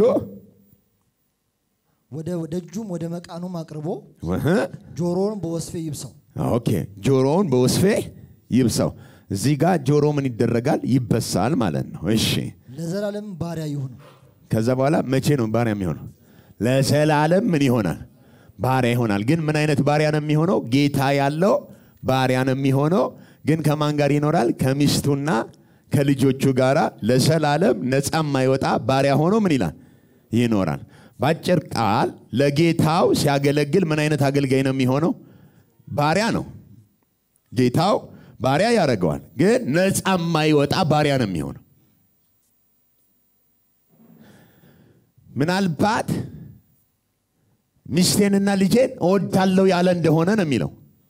ወደ ደጁም ወደ መቃኑም አቅርቦ እህ፣ ጆሮውን በወስፌ ይብሰው። ኦኬ ጆሮውን በወስፌ ይብሰው እዚህ ጋር ጆሮ ምን ይደረጋል ይበሳል ማለት ነው እሺ ለዘላለም ባሪያ ይሁኑ። ከዛ በኋላ መቼ ነው ባሪያ የሚሆነው? ለዘላለም ምን ይሆናል? ባሪያ ይሆናል። ግን ምን አይነት ባሪያ ነው የሚሆነው? ጌታ ያለው ባሪያ ነው የሚሆነው። ግን ከማን ጋር ይኖራል? ከሚስቱና ከልጆቹ ጋር ለዘላለም ነፃ የማይወጣ ባሪያ ሆኖ ምን ይላል? ይኖራል። በአጭር ቃል ለጌታው ሲያገለግል ምን አይነት አገልጋይ ነው የሚሆነው? ባሪያ ነው። ጌታው ባሪያ ያደርገዋል። ግን ነፃ የማይወጣ ባሪያ ነው የሚሆነው። ምናልባት ሚስቴንና ልጄን እወዳለሁ ያለ እንደሆነ ነው የሚለው።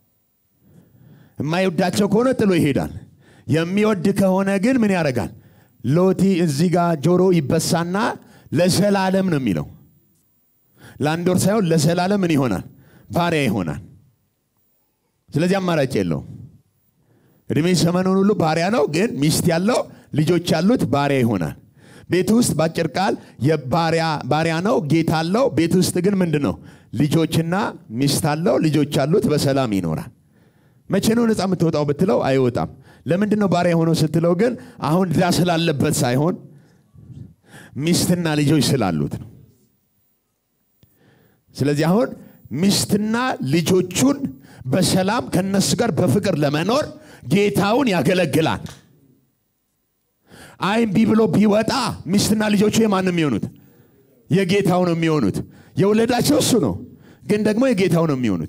የማይወዳቸው ከሆነ ጥሎ ይሄዳል። የሚወድ ከሆነ ግን ምን ያደርጋል? ሎቲ እዚህ ጋር ጆሮ ይበሳና ለዘላለም ነው የሚለው። ለአንድ ወር ሳይሆን ለዘላለም ምን ይሆናል? ባሪያ ይሆናል። ስለዚህ አማራጭ የለውም። እድሜ ዘመኑን ሁሉ ባሪያ ነው። ግን ሚስት ያለው ልጆች ያሉት ባሪያ ይሆናል። ቤት ውስጥ በአጭር ቃል የባሪያ ባሪያ ነው፣ ጌታ አለው። ቤት ውስጥ ግን ምንድን ነው? ልጆችና ሚስት አለው፣ ልጆች አሉት፣ በሰላም ይኖራል። መቼ ነው ነፃ የምትወጣው ብትለው አይወጣም። ለምንድን ነው ባሪያ የሆነው ስትለው ግን አሁን ዕዳ ስላለበት ሳይሆን ሚስትና ልጆች ስላሉት ነው። ስለዚህ አሁን ሚስትና ልጆቹን በሰላም ከነሱ ጋር በፍቅር ለመኖር ጌታውን ያገለግላል። አይ እምቢ ብሎ ቢወጣ ሚስትና ልጆቹ የማን ነው የሚሆኑት? የጌታው ነው የሚሆኑት። የወለዳቸው እሱ ነው፣ ግን ደግሞ የጌታው ነው የሚሆኑት።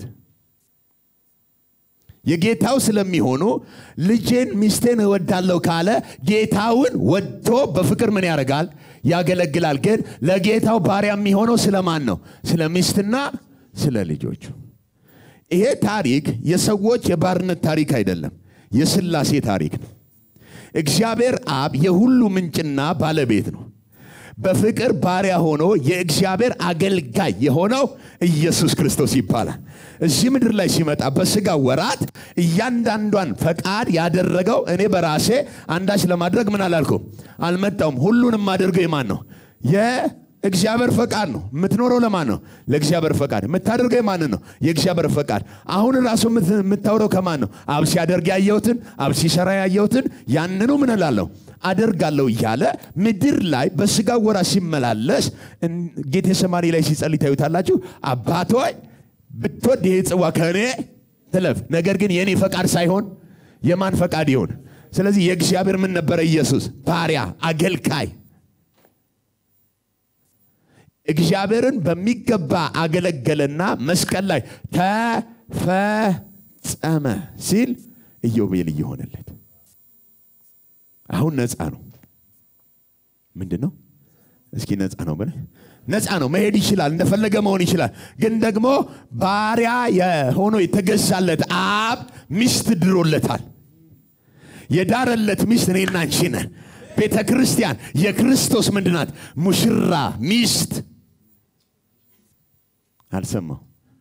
የጌታው ስለሚሆኑ ልጄን ሚስቴን እወዳለሁ ካለ ጌታውን ወጥቶ በፍቅር ምን ያደርጋል? ያገለግላል። ግን ለጌታው ባሪያ የሚሆነው ስለማን ነው? ስለ ሚስትና ስለ ልጆቹ። ይሄ ታሪክ የሰዎች የባርነት ታሪክ አይደለም፣ የስላሴ ታሪክ ነው። እግዚአብሔር አብ የሁሉ ምንጭና ባለቤት ነው። በፍቅር ባሪያ ሆኖ የእግዚአብሔር አገልጋይ የሆነው ኢየሱስ ክርስቶስ ይባላል። እዚህ ምድር ላይ ሲመጣ በስጋ ወራት እያንዳንዷን ፈቃድ ያደረገው እኔ በራሴ አንዳች ለማድረግ ምን አላልኩም አልመጣውም። ሁሉንም አድርገው የማን ነው? የእግዚአብሔር ፈቃድ ነው። የምትኖረው ለማን ነው? ለእግዚአብሔር ፈቃድ። የምታደርገው የማንን ነው? የእግዚአብሔር ፈቃድ። አሁን ራሱ የምት- የምታውረው ከማን ነው? አብ ሲያደርግ ያየሁትን፣ አብ ሲሰራ ያየሁትን ያንኑ ምን እላለሁ አደርጋለሁ እያለ ምድር ላይ በስጋ ወራ ሲመላለስ እን- ጌቴሰማኒ ላይ ሲጸልይ ታዩታላችሁ። አባት ሆይ ብትወድ ይሄ ጽዋ ከእኔ ትለፍ፣ ነገር ግን የእኔ ፈቃድ ሳይሆን የማን ፈቃድ ይሆን? ስለዚህ የእግዚአብሔር ምን ነበረ? ኢየሱስ ባሪያ አገልጋይ እግዚአብሔርን በሚገባ አገለገለና መስቀል ላይ ተፈጸመ ሲል ኢዮቤልዩ ሆነለት። አሁን ነፃ ነው። ምንድን ነው? እስኪ ነፃ ነው ብለህ ነፃ ነው መሄድ ይችላል እንደፈለገ መሆን ይችላል ግን ደግሞ ባሪያ የሆኖ የተገዛለት አብ ሚስት ድሮለታል የዳረለት ሚስት እኔና አንቺ ነን ቤተ ክርስቲያን የክርስቶስ ምንድናት ሙሽራ ሚስት አልሰማው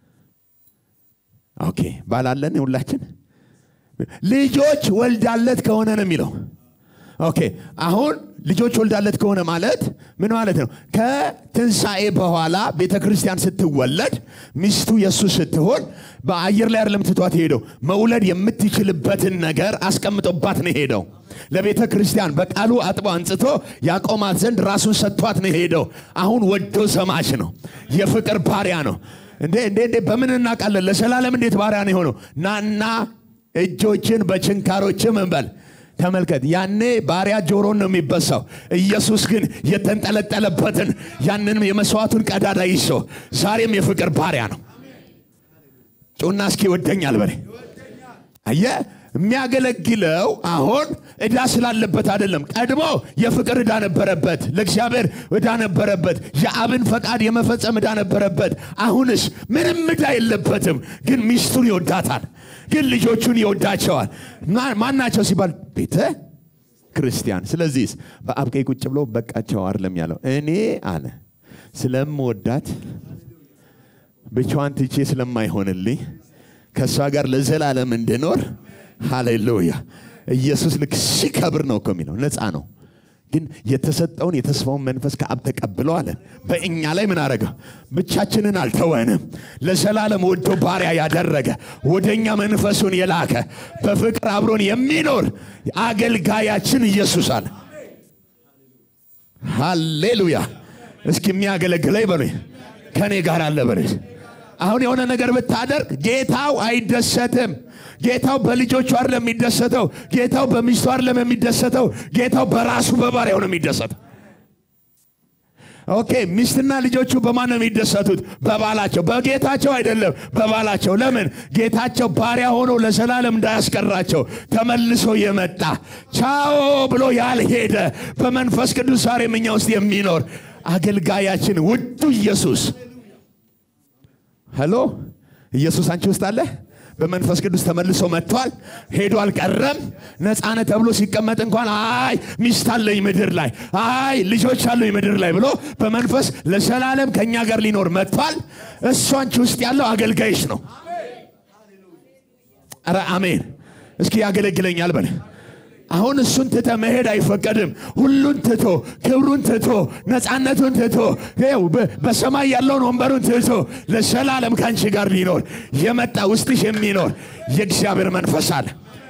ኦኬ ባላለን ሁላችን ልጆች ወልዳለት ከሆነ ነው የሚለው ኦኬ አሁን ልጆች ወልዳለት ከሆነ ማለት ምን ማለት ነው ከትንሣኤ በኋላ ቤተ ክርስቲያን ስትወለድ ሚስቱ የእሱ ስትሆን በአየር ላይ አይደለም ትቷት ሄደው መውለድ የምትችልበትን ነገር አስቀምጦባት ነው ሄደው ለቤተ ክርስቲያን በቃሉ አጥቦ አንጽቶ ያቆማት ዘንድ ራሱን ሰጥቷት ነው ሄደው አሁን ወዶ ሰማች ነው የፍቅር ባሪያ ነው እንዴ እንዴ እንዴ በምን እናውቃለን ለዘላለም እንዴት ባሪያ ነው የሆነው ናና እጆችን በችንካሮች መንበል ተመልከት ያኔ ባሪያ ጆሮን ነው የሚበሳው ኢየሱስ ግን የተንጠለጠለበትን ያንንም የመስዋዕቱን ቀዳዳ ይዞ ዛሬም የፍቅር ባሪያ ነው ጩና እስኪ ይወደኛል በሬ አየ የሚያገለግለው አሁን ዕዳ ስላለበት አይደለም ቀድሞ የፍቅር ዕዳ ነበረበት ለእግዚአብሔር ዕዳ ነበረበት የአብን ፈቃድ የመፈጸም ዕዳ ነበረበት አሁንስ ምንም ዕዳ የለበትም ግን ሚስቱን ይወዳታል ግን ልጆቹን ይወዳቸዋል ማናቸው ሲባል ቤተ ክርስቲያን ስለዚህ በአብ ቀኝ ቁጭ ብሎ በቃቸው አይደለም ያለው እኔ አለ ስለምወዳት ብቻዋን ትቼ ስለማይሆንልኝ ከእሷ ጋር ለዘላለም እንድኖር ሃሌሉያ ኢየሱስ ልክ ሲከብር ነው እኮ የሚለው ነፃ ነው ግን የተሰጠውን የተስፋውን መንፈስ ከአብ ተቀብሎ አለ በእኛ ላይ ምን አረገ ብቻችንን አልተወንም ለዘላለም ወዶ ባሪያ ያደረገ ወደ እኛ መንፈሱን የላከ በፍቅር አብሮን የሚኖር አገልጋያችን ኢየሱስ አለ ሃሌሉያ እስኪ የሚያገለግለኝ በሉ ከእኔ ጋር አለ በሉ አሁን የሆነ ነገር ብታደርግ ጌታው አይደሰትም ጌታው በልጆቹ አይደለም የሚደሰተው ጌታው በሚስቱ አይደለም የሚደሰተው ጌታው በራሱ በባሪያው ነው የሚደሰተው ኦኬ ሚስትና ልጆቹ በማን ነው የሚደሰቱት በባላቸው በጌታቸው አይደለም በባላቸው ለምን ጌታቸው ባሪያ ሆኖ ለዘላለም እንዳያስቀራቸው ተመልሶ የመጣ ቻኦ ብሎ ያልሄደ በመንፈስ ቅዱስ ዛሬም እኛ ውስጥ የሚኖር አገልጋያችን ውዱ ኢየሱስ ሄሎ ኢየሱስ አንቺ ውስጥ አለ በመንፈስ ቅዱስ ተመልሶ መጥቷል ሄዶ አልቀረም ነፃነት ተብሎ ሲቀመጥ እንኳን አይ ሚስት አለኝ ምድር ላይ አይ ልጆች አለኝ ምድር ላይ ብሎ በመንፈስ ለዘላለም ከእኛ ጋር ሊኖር መጥቷል እሱ አንቺ ውስጥ ያለው አገልጋይሽ ነው ረ አሜን እስኪ ያገለግለኛል በለ አሁን እሱን ትተ መሄድ አይፈቀድም ሁሉን ትቶ ክብሩን ትቶ ነፃነቱን ትቶ በሰማይ ያለውን ወንበሩን ትቶ ለዘላለም ከአንቺ ጋር ሊኖር የመጣ ውስጥሽ የሚኖር የእግዚአብሔር መንፈስ አለ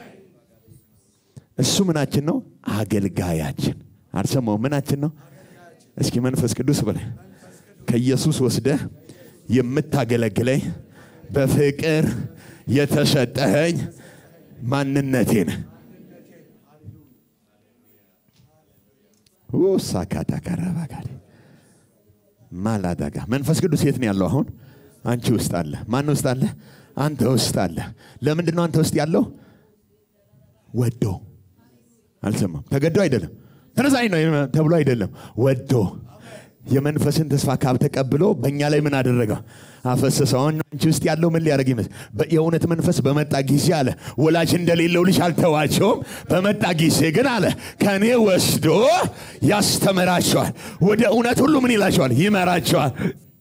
እሱ ምናችን ነው አገልጋያችን አልሰማው ምናችን ነው እስኪ መንፈስ ቅዱስ በለ ከኢየሱስ ወስደ የምታገለግለኝ በፍቅር የተሰጠኸኝ ማንነቴን ሳካታ ከረባጋል ማላዳጋ መንፈስ ቅዱስ የት ነው ያለው አሁን አንቺ ውስጥ አለ ማን ውስጥ አለ አንተ ውስጥ አለ ለምንድን ነው አንተ ውስጥ ያለው ወዶ አልሰማም ተገዶ አይደለም ተነሳኝ ነው ተብሎ አይደለም ወዶ የመንፈስን ተስፋ ካብ ተቀብሎ በእኛ ላይ ምን አደረገ አፈሰሰው አሁን አንቺ ውስጥ ያለው ምን ሊያደርግ ይመስል የእውነት መንፈስ በመጣ ጊዜ አለ ወላጅ እንደሌለው ልጅ አልተዋቸውም በመጣ ጊዜ ግን አለ ከእኔ ወስዶ ያስተምራቸዋል ወደ እውነት ሁሉ ምን ይላቸዋል ይመራቸዋል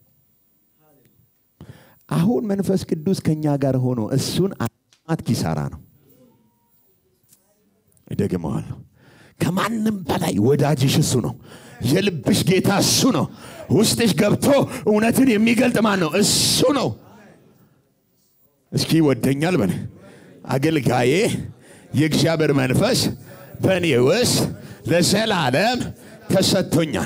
አሁን መንፈስ ቅዱስ ከኛ ጋር ሆኖ እሱን አት ኪሳራ ነው እደግመዋለሁ ከማንም በላይ ወዳጅሽ እሱ ነው የልብሽ ጌታ እሱ ነው ውስጥሽ ገብቶ እውነትን የሚገልጥ ማን ነው እሱ ነው እስኪ ይወደኛል በል አገልጋዬ የእግዚአብሔር መንፈስ በእኔ ውስጥ ለዘላለም ተሰጥቶኛል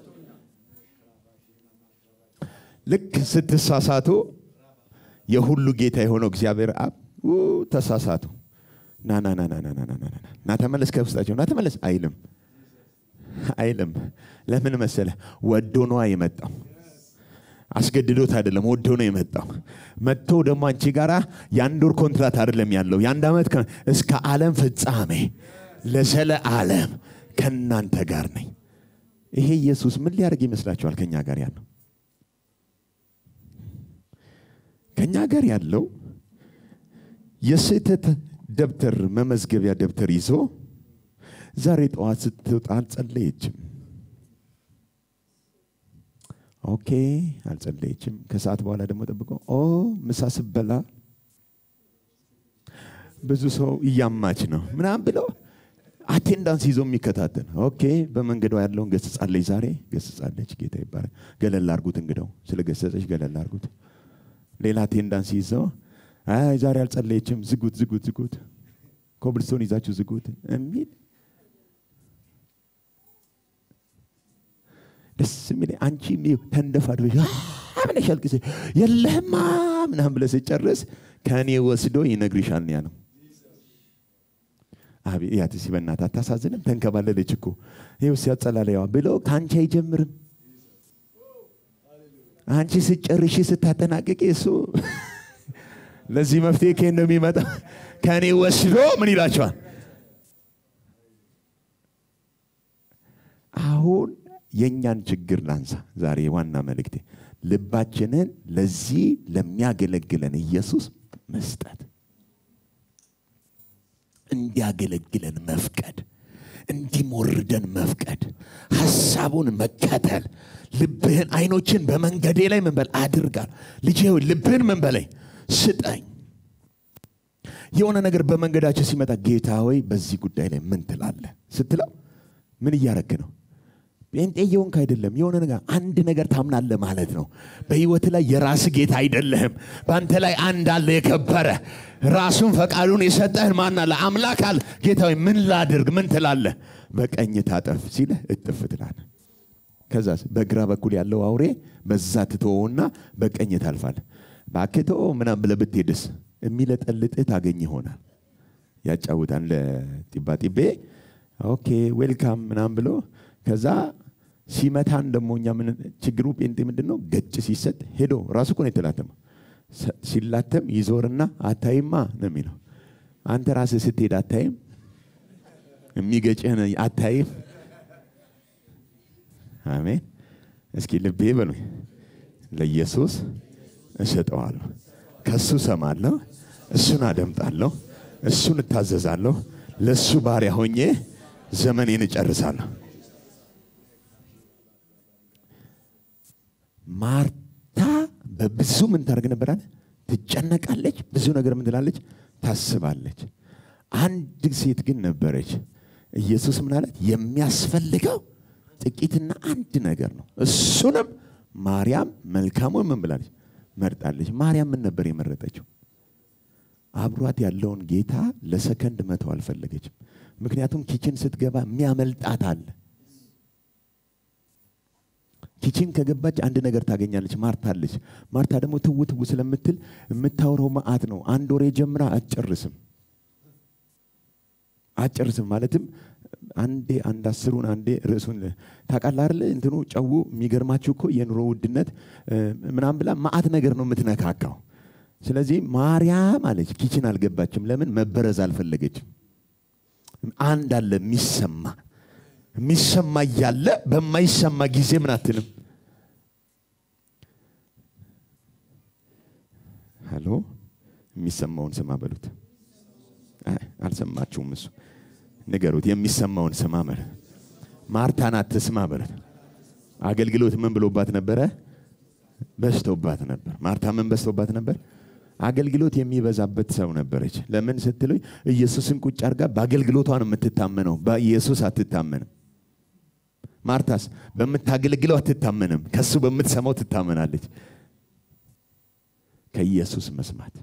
ልክ ስትሳሳቱ የሁሉ ጌታ የሆነው እግዚአብሔር አብ ተሳሳቱ ና ና ና ና ና ና ና ና ና ተመለስ ከውስጣቸው ና ተመለስ አይልም አይልም ለምን መሰለ ወዶ ነዋ የመጣው አስገድዶት አይደለም ወዶ ነው የመጣው መጥቶ ደግሞ አንቺ ጋራ የአንድ ወር ኮንትራት አይደለም ያለው የአንድ ዓመት እስከ ዓለም ፍጻሜ ለዘለ ዓለም ከእናንተ ጋር ነኝ ይሄ ኢየሱስ ምን ሊያደርግ ይመስላችኋል? ከኛ ጋር ያለው ከኛ ጋር ያለው የስህተት ደብተር መመዝገቢያ ደብተር ይዞ ዛሬ ጠዋት ስትወጣ አልጸለየችም። ኦኬ አልጸለየችም። ከሰዓት በኋላ ደግሞ ጠብቆ ኦ ምሳ ስበላ ብዙ ሰው እያማች ነው ምናምን ብለው አቴንዳንስ ይዞ የሚከታተል ኦኬ፣ በመንገዷ ያለውን ገስጻለች። ዛሬ ገስጻለች። ጌታ ይባላል። ገለል አርጉት፣ እንግዳው ስለ ገሰጸች ገለል አርጉት። ሌላ አቴንዳንስ ይዘው አይ ዛሬ አልጸለየችም፣ ዝጉት፣ ዝጉት፣ ዝጉት፣ ኮብልስቶን ይዛችሁ ዝጉት የሚል ደስ የሚል አንቺ ተንደፋድበሽ ብለሽ አልቅሰ የለህማ ምናምን ብለህ ስጨርስ ከእኔ ወስዶ ይነግርሻል ነው ያለው። አቤት ያት ሲ በእናትህ አታሳዝንም? ተንከባለለች እኮ ይኸው ሲያጸላለያዋ ብሎ ከአንቺ አይጀምርም። አንቺ ስጨርሺ ስታጠናቅቂ እሱ ለዚህ መፍትሄ ከየት ነው የሚመጣ? ከእኔ ወስዶ ምን ይላቸዋል? አሁን የእኛን ችግር ላንሳ። ዛሬ ዋና መልእክቴ ልባችንን ለዚህ ለሚያገለግለን ኢየሱስ መስጠት እንዲያገለግለን መፍቀድ፣ እንዲሞርደን መፍቀድ፣ ሀሳቡን መከተል። ልብህን አይኖችን በመንገዴ ላይ ምን በል አድርጋል። ልጄ ሆይ ልብህን ምን በለኝ ስጠኝ። የሆነ ነገር በመንገዳቸው ሲመጣ ጌታ ሆይ በዚህ ጉዳይ ላይ ምን ትላለህ ስትለው ምን እያረግ ነው? ጴንጤ የሆንክ አይደለም። የሆነ ነገር አንድ ነገር ታምናለህ ማለት ነው። በህይወት ላይ የራስ ጌታ አይደለህም። በአንተ ላይ አንድ አለ የከበረ ራሱን ፈቃዱን የሰጠህን ማን አለ? አምላክ አለ። ጌታ ሆይ ምን ላድርግ? ምን ትላለህ? በቀኝ ታጠፍ ሲልህ እጥፍ ትላለህ። ከዛስ በግራ በኩል ያለው አውሬ በዛ ትተወውና በቀኝ ታልፋለህ። እባክህ ተወው ምናምን ብለህ ብትሄድስ የሚለጠልጥህ ታገኝ ይሆናል። ያጫውታል ለጢባጢቤ ኦኬ ዌልካም ምናምን ብሎ ከዛ ሲመታን ደግሞ እኛ ምን ችግሩ ጴንጤ ምንድን ነው? ገጭ ሲሰጥ ሄዶ ራሱ እኮ ነው የተላተመው። ሲላተም ይዞርና አታይማ ነው የሚለው። አንተ ራስህ ስትሄድ አታይም? የሚገጭህን አታይም? አሜን። እስኪ ልቤ በሉ ለኢየሱስ እሰጠዋለሁ፣ ከእሱ ሰማለሁ፣ እሱን አደምጣለሁ፣ እሱን እታዘዛለሁ፣ ለእሱ ባሪያ ሆኜ ዘመኔን እጨርሳለሁ። ማርታ በብዙ ምን ታደርግ ነበራል? ትጨነቃለች። ብዙ ነገር ምን ትላለች? ታስባለች። አንድ ሴት ግን ነበረች። ኢየሱስ ምን አላት? የሚያስፈልገው ጥቂትና አንድ ነገር ነው። እሱንም ማርያም መልካሙን ምን ብላለች? መርጣለች። ማርያም ምን ነበር የመረጠችው? አብሯት ያለውን ጌታ ለሰከንድ መተው አልፈለገችም። ምክንያቱም ኪችን ስትገባ የሚያመልጣት አለ። ኪችን ከገባች አንድ ነገር ታገኛለች። ማርታ አለች። ማርታ ደግሞ ትው ትው ስለምትል የምታወራው መዓት ነው። አንድ ወሬ ጀምራ አትጨርስም አትጨርስም። ማለትም አንዴ አንድ አስሩን አንዴ ርዕሱን ታውቃለህ አይደለ? እንትኑ ጨው የሚገርማችሁ እኮ የኑሮ ውድነት ምናምን ብላ መዓት ነገር ነው የምትነካካው። ስለዚህ ማርያም አለች ኪችን አልገባችም። ለምን? መበረዝ አልፈለገችም። አንድ አለ የሚሰማ የሚሰማ እያለ በማይሰማ ጊዜ ምን አትልም? ሄሎ የሚሰማውን ስማ በሉት። አልሰማችሁም? እሱ ንገሩት። የሚሰማውን ስማ በሉት። ማርታን አትስማ በሉት። አገልግሎት ምን ብሎባት ነበረ? በዝቶባት ነበር። ማርታ ምን በዝቶባት ነበር? አገልግሎት የሚበዛበት ሰው ነበረች። ለምን ስትሉኝ ኢየሱስን ቁጭ አድርጋ በአገልግሎቷን የምትታመነው በኢየሱስ አትታመንም። ማርታስ በምታገለግለው አትታመንም፣ ከሱ በምትሰማው ትታመናለች። ከኢየሱስ መስማት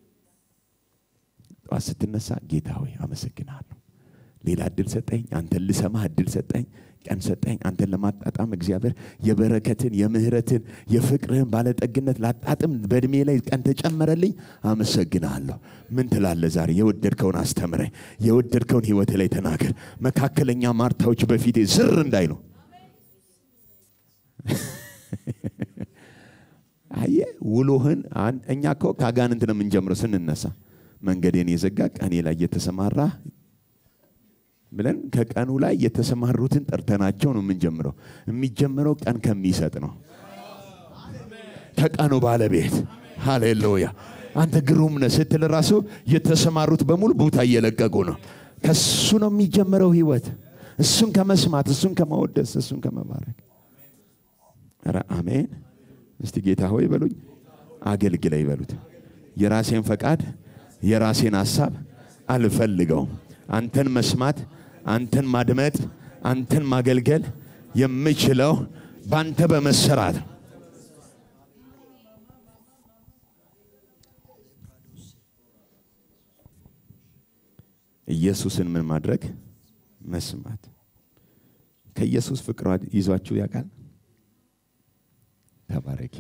ጠዋት ስትነሳ ጌታ ሆይ አመሰግናለሁ፣ ሌላ እድል ሰጠኝ፣ አንተን ልሰማህ እድል ሰጠኝ፣ ቀን ሰጠኝ፣ አንተን ለማጣጣም እግዚአብሔር የበረከትን የምህረትን የፍቅርህን ባለጠግነት ላጣጥም በእድሜ ላይ ቀን ተጨመረልኝ፣ አመሰግናለሁ። ምን ትላለህ ዛሬ? የወደድከውን አስተምረኝ፣ የወደድከውን ህይወት ላይ ተናገር። መካከለኛ ማርታዎች በፊቴ ዝር እንዳይሉ አየ ውሎህን እኛ እኮ ከአጋንንት ነው የምንጀምረው ስንነሳ መንገዴን የዘጋ ቀኔ ላይ የተሰማራ ብለን ከቀኑ ላይ የተሰማሩትን ጠርተናቸው ነው የምንጀምረው። የሚጀምረው ቀን ከሚሰጥ ነው፣ ከቀኑ ባለቤት። ሃሌሉያ! አንተ ግሩም ነህ ስትል ራሱ የተሰማሩት በሙሉ ቦታ እየለቀቁ ነው። ከሱ ነው የሚጀምረው ህይወት። እሱን ከመስማት፣ እሱን ከማወደስ፣ እሱን ከመባረክ። ኧረ አሜን! እስቲ ጌታ ሆይ በሉኝ፣ አገልግለኝ በሉት። የራሴን ፈቃድ የራሴን ሀሳብ አልፈልገውም። አንተን መስማት፣ አንተን ማድመጥ፣ አንተን ማገልገል የምችለው በአንተ በመሰራት ነው። ኢየሱስን ምን ማድረግ መስማት። ከኢየሱስ ፍቅር ይዟችሁ ያውቃል? ተባረኪ።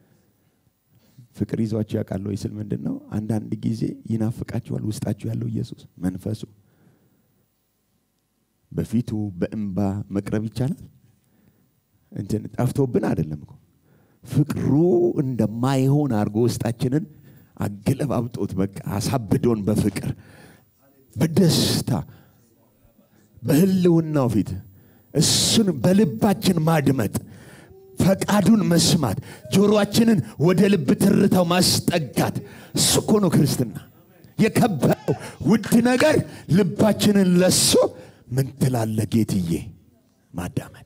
ፍቅር ይዟችሁ ያውቃል ወይ ስል ምንድን ነው? አንዳንድ ጊዜ ይናፍቃችኋል። ውስጣችሁ ያለው ኢየሱስ መንፈሱ በፊቱ በእንባ መቅረብ ይቻላል። እንትን ጠፍቶብን አይደለም እኮ ፍቅሩ እንደማይሆን አድርጎ ውስጣችንን አገለባብጦት በቃ አሳብዶን በፍቅር በደስታ በህልውናው ፊት እሱን በልባችን ማድመጥ ፈቃዱን መስማት ጆሮአችንን ወደ ልብ ትርታው ማስጠጋት እሱ እኮ ነው ክርስትና የከበረው ውድ ነገር ልባችንን ለሶ ምን ትላለ ጌትዬ ማዳመጥ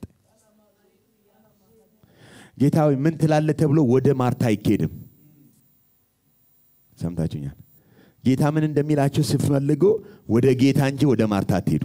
ጌታዊ ምን ትላለ ተብሎ ወደ ማርታ አይኬድም ሰምታችሁኛል ጌታ ምን እንደሚላቸው ስትፈልጉ ወደ ጌታ እንጂ ወደ ማርታ አትሄዱ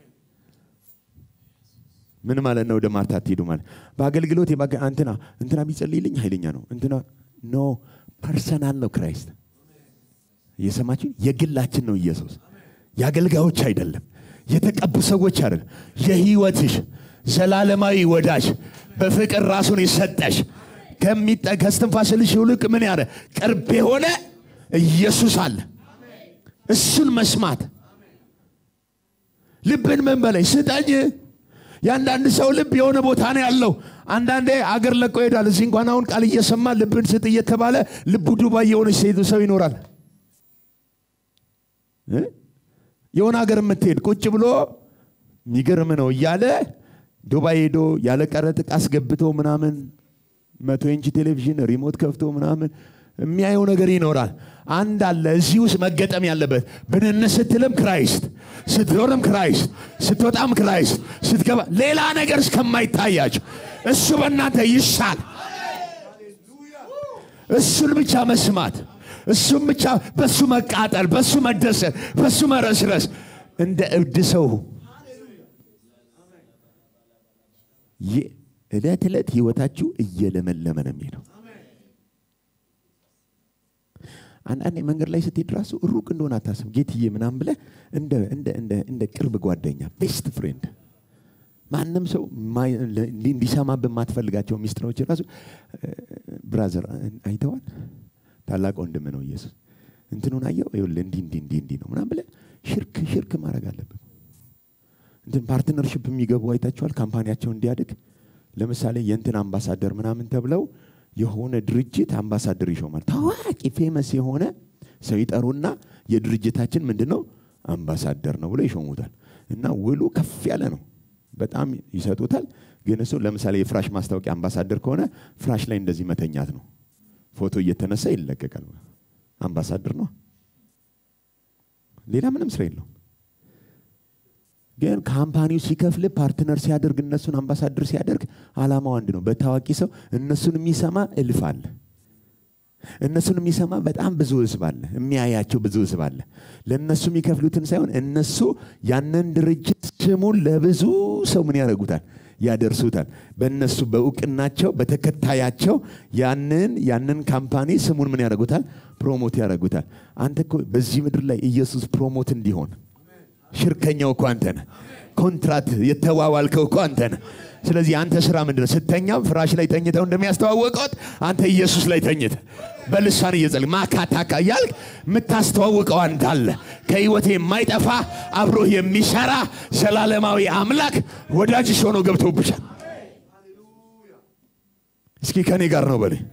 ምን ማለት ነው? ወደ ማርታ አትሄዱ ማለት በአገልግሎት እንትና እንትና ቢጸልይልኝ ኃይለኛ ነው። እንትና ኖ ፐርሰናል ነው ክራይስት። እየሰማችሁ የግላችን ነው ኢየሱስ። የአገልጋዮች አይደለም፣ የተቀቡ ሰዎች አይደለም። የህይወትሽ ዘላለማዊ ወዳጅ በፍቅር ራሱን የሰጠሽ ከስትንፋስልሽ ይልቅ ምን ያለ ቅርብ የሆነ ኢየሱስ አለ። እሱን መስማት ልብን ምን በላይ ስጠኝ የአንዳንድ ሰው ልብ የሆነ ቦታ ነው ያለው። አንዳንዴ አገር ለቆ ይሄዳል። እዚህ እንኳን አሁን ቃል እየሰማ ልብን ስጥ እየተባለ ልቡ ዱባይ የሆነች ሴት ሰው ይኖራል። የሆነ ሀገር የምትሄድ ቁጭ ብሎ የሚገርም ነው እያለ ዱባይ ሄዶ ያለ ቀረጥ ዕቃ አስገብቶ ምናምን መቶ ኢንች ቴሌቪዥን ሪሞት ከፍቶ ምናምን የሚያየው ነገር ይኖራል። አንድ አለ እዚህ ውስጥ መገጠም ያለበት ብንን ስትልም ክራይስት፣ ስትዞርም ክራይስት፣ ስትወጣም ክራይስት፣ ስትገባ ሌላ ነገር እስከማይታያቸው እሱ በእናንተ ይሻል። እሱን ብቻ መስማት፣ እሱም ብቻ በሱ መቃጠል፣ በሱ መደሰት፣ በሱ መረስረስ እንደ እብድ ሰው ዕለት ዕለት ህይወታችሁ እየለመለመ ነው የሚሄደው። አንዳንዴ መንገድ ላይ ስትሄድ ራሱ ሩቅ እንደሆነ አታስብ። ጌትዬ ምናምን ብለህ እንደ ቅርብ ጓደኛ ቤስት ፍሬንድ ማንም ሰው እንዲሰማብህ የማትፈልጋቸው ሚስጥሮች ራሱ ብራዘር አይተዋል። ታላቅ ወንድም ነው ኢየሱስ እንትኑን አየው ይኸውልህ እንዲህ እንዲህ እንዲህ እንዲህ ነው ምናምን ብለህ ሽርክ ሽርክ ማድረግ አለብህ። እንትን ፓርትነርሽፕ የሚገቡ አይታችኋል። ካምፓኒያቸው እንዲያድግ ለምሳሌ የእንትን አምባሳደር ምናምን ተብለው የሆነ ድርጅት አምባሳደር ይሾማል። ታዋቂ ፌመስ የሆነ ሰው ይጠሩና የድርጅታችን ምንድን ነው አምባሳደር ነው ብሎ ይሾሙታል። እና ውሉ ከፍ ያለ ነው፣ በጣም ይሰጡታል። ግን እሱ ለምሳሌ የፍራሽ ማስታወቂያ አምባሳደር ከሆነ ፍራሽ ላይ እንደዚህ መተኛት ነው፣ ፎቶ እየተነሳ ይለቀቃል። አምባሳደር ነው፣ ሌላ ምንም ስራ የለውም። ግን ካምፓኒው ሲከፍል ፓርትነር ሲያደርግ እነሱን አምባሳደር ሲያደርግ አላማው አንድ ነው። በታዋቂ ሰው እነሱን የሚሰማ እልፍ አለ። እነሱን የሚሰማ በጣም ብዙ ህዝብ አለ። የሚያያቸው ብዙ ህዝብ አለ። ለእነሱ የሚከፍሉትን ሳይሆን እነሱ ያንን ድርጅት ስሙን ለብዙ ሰው ምን ያደርጉታል? ያደርሱታል። በእነሱ በእውቅናቸው በተከታያቸው ያንን ያንን ካምፓኒ ስሙን ምን ያደርጉታል? ፕሮሞት ያደርጉታል። አንተ እኮ በዚህ ምድር ላይ ኢየሱስ ፕሮሞት እንዲሆን ሽርከኛው እኮ አንተ ነህ። ኮንትራት የተዋዋልከው እኮ አንተ ነህ። ስለዚህ አንተ ስራ ምንድን ነው? ስተኛም ፍራሽ ላይ ተኝተው እንደሚያስተዋወቀት አንተ ኢየሱስ ላይ ተኝተ በልሳን እየጸለይክ ማካታካ እያልክ የምታስተዋውቀው አንተ አለ። ከህይወት የማይጠፋ አብሮህ የሚሰራ ዘላለማዊ አምላክ ወዳጅሽ ሆኖ ገብቶብሻል። እስኪ ከኔ ጋር ነው በለኝ።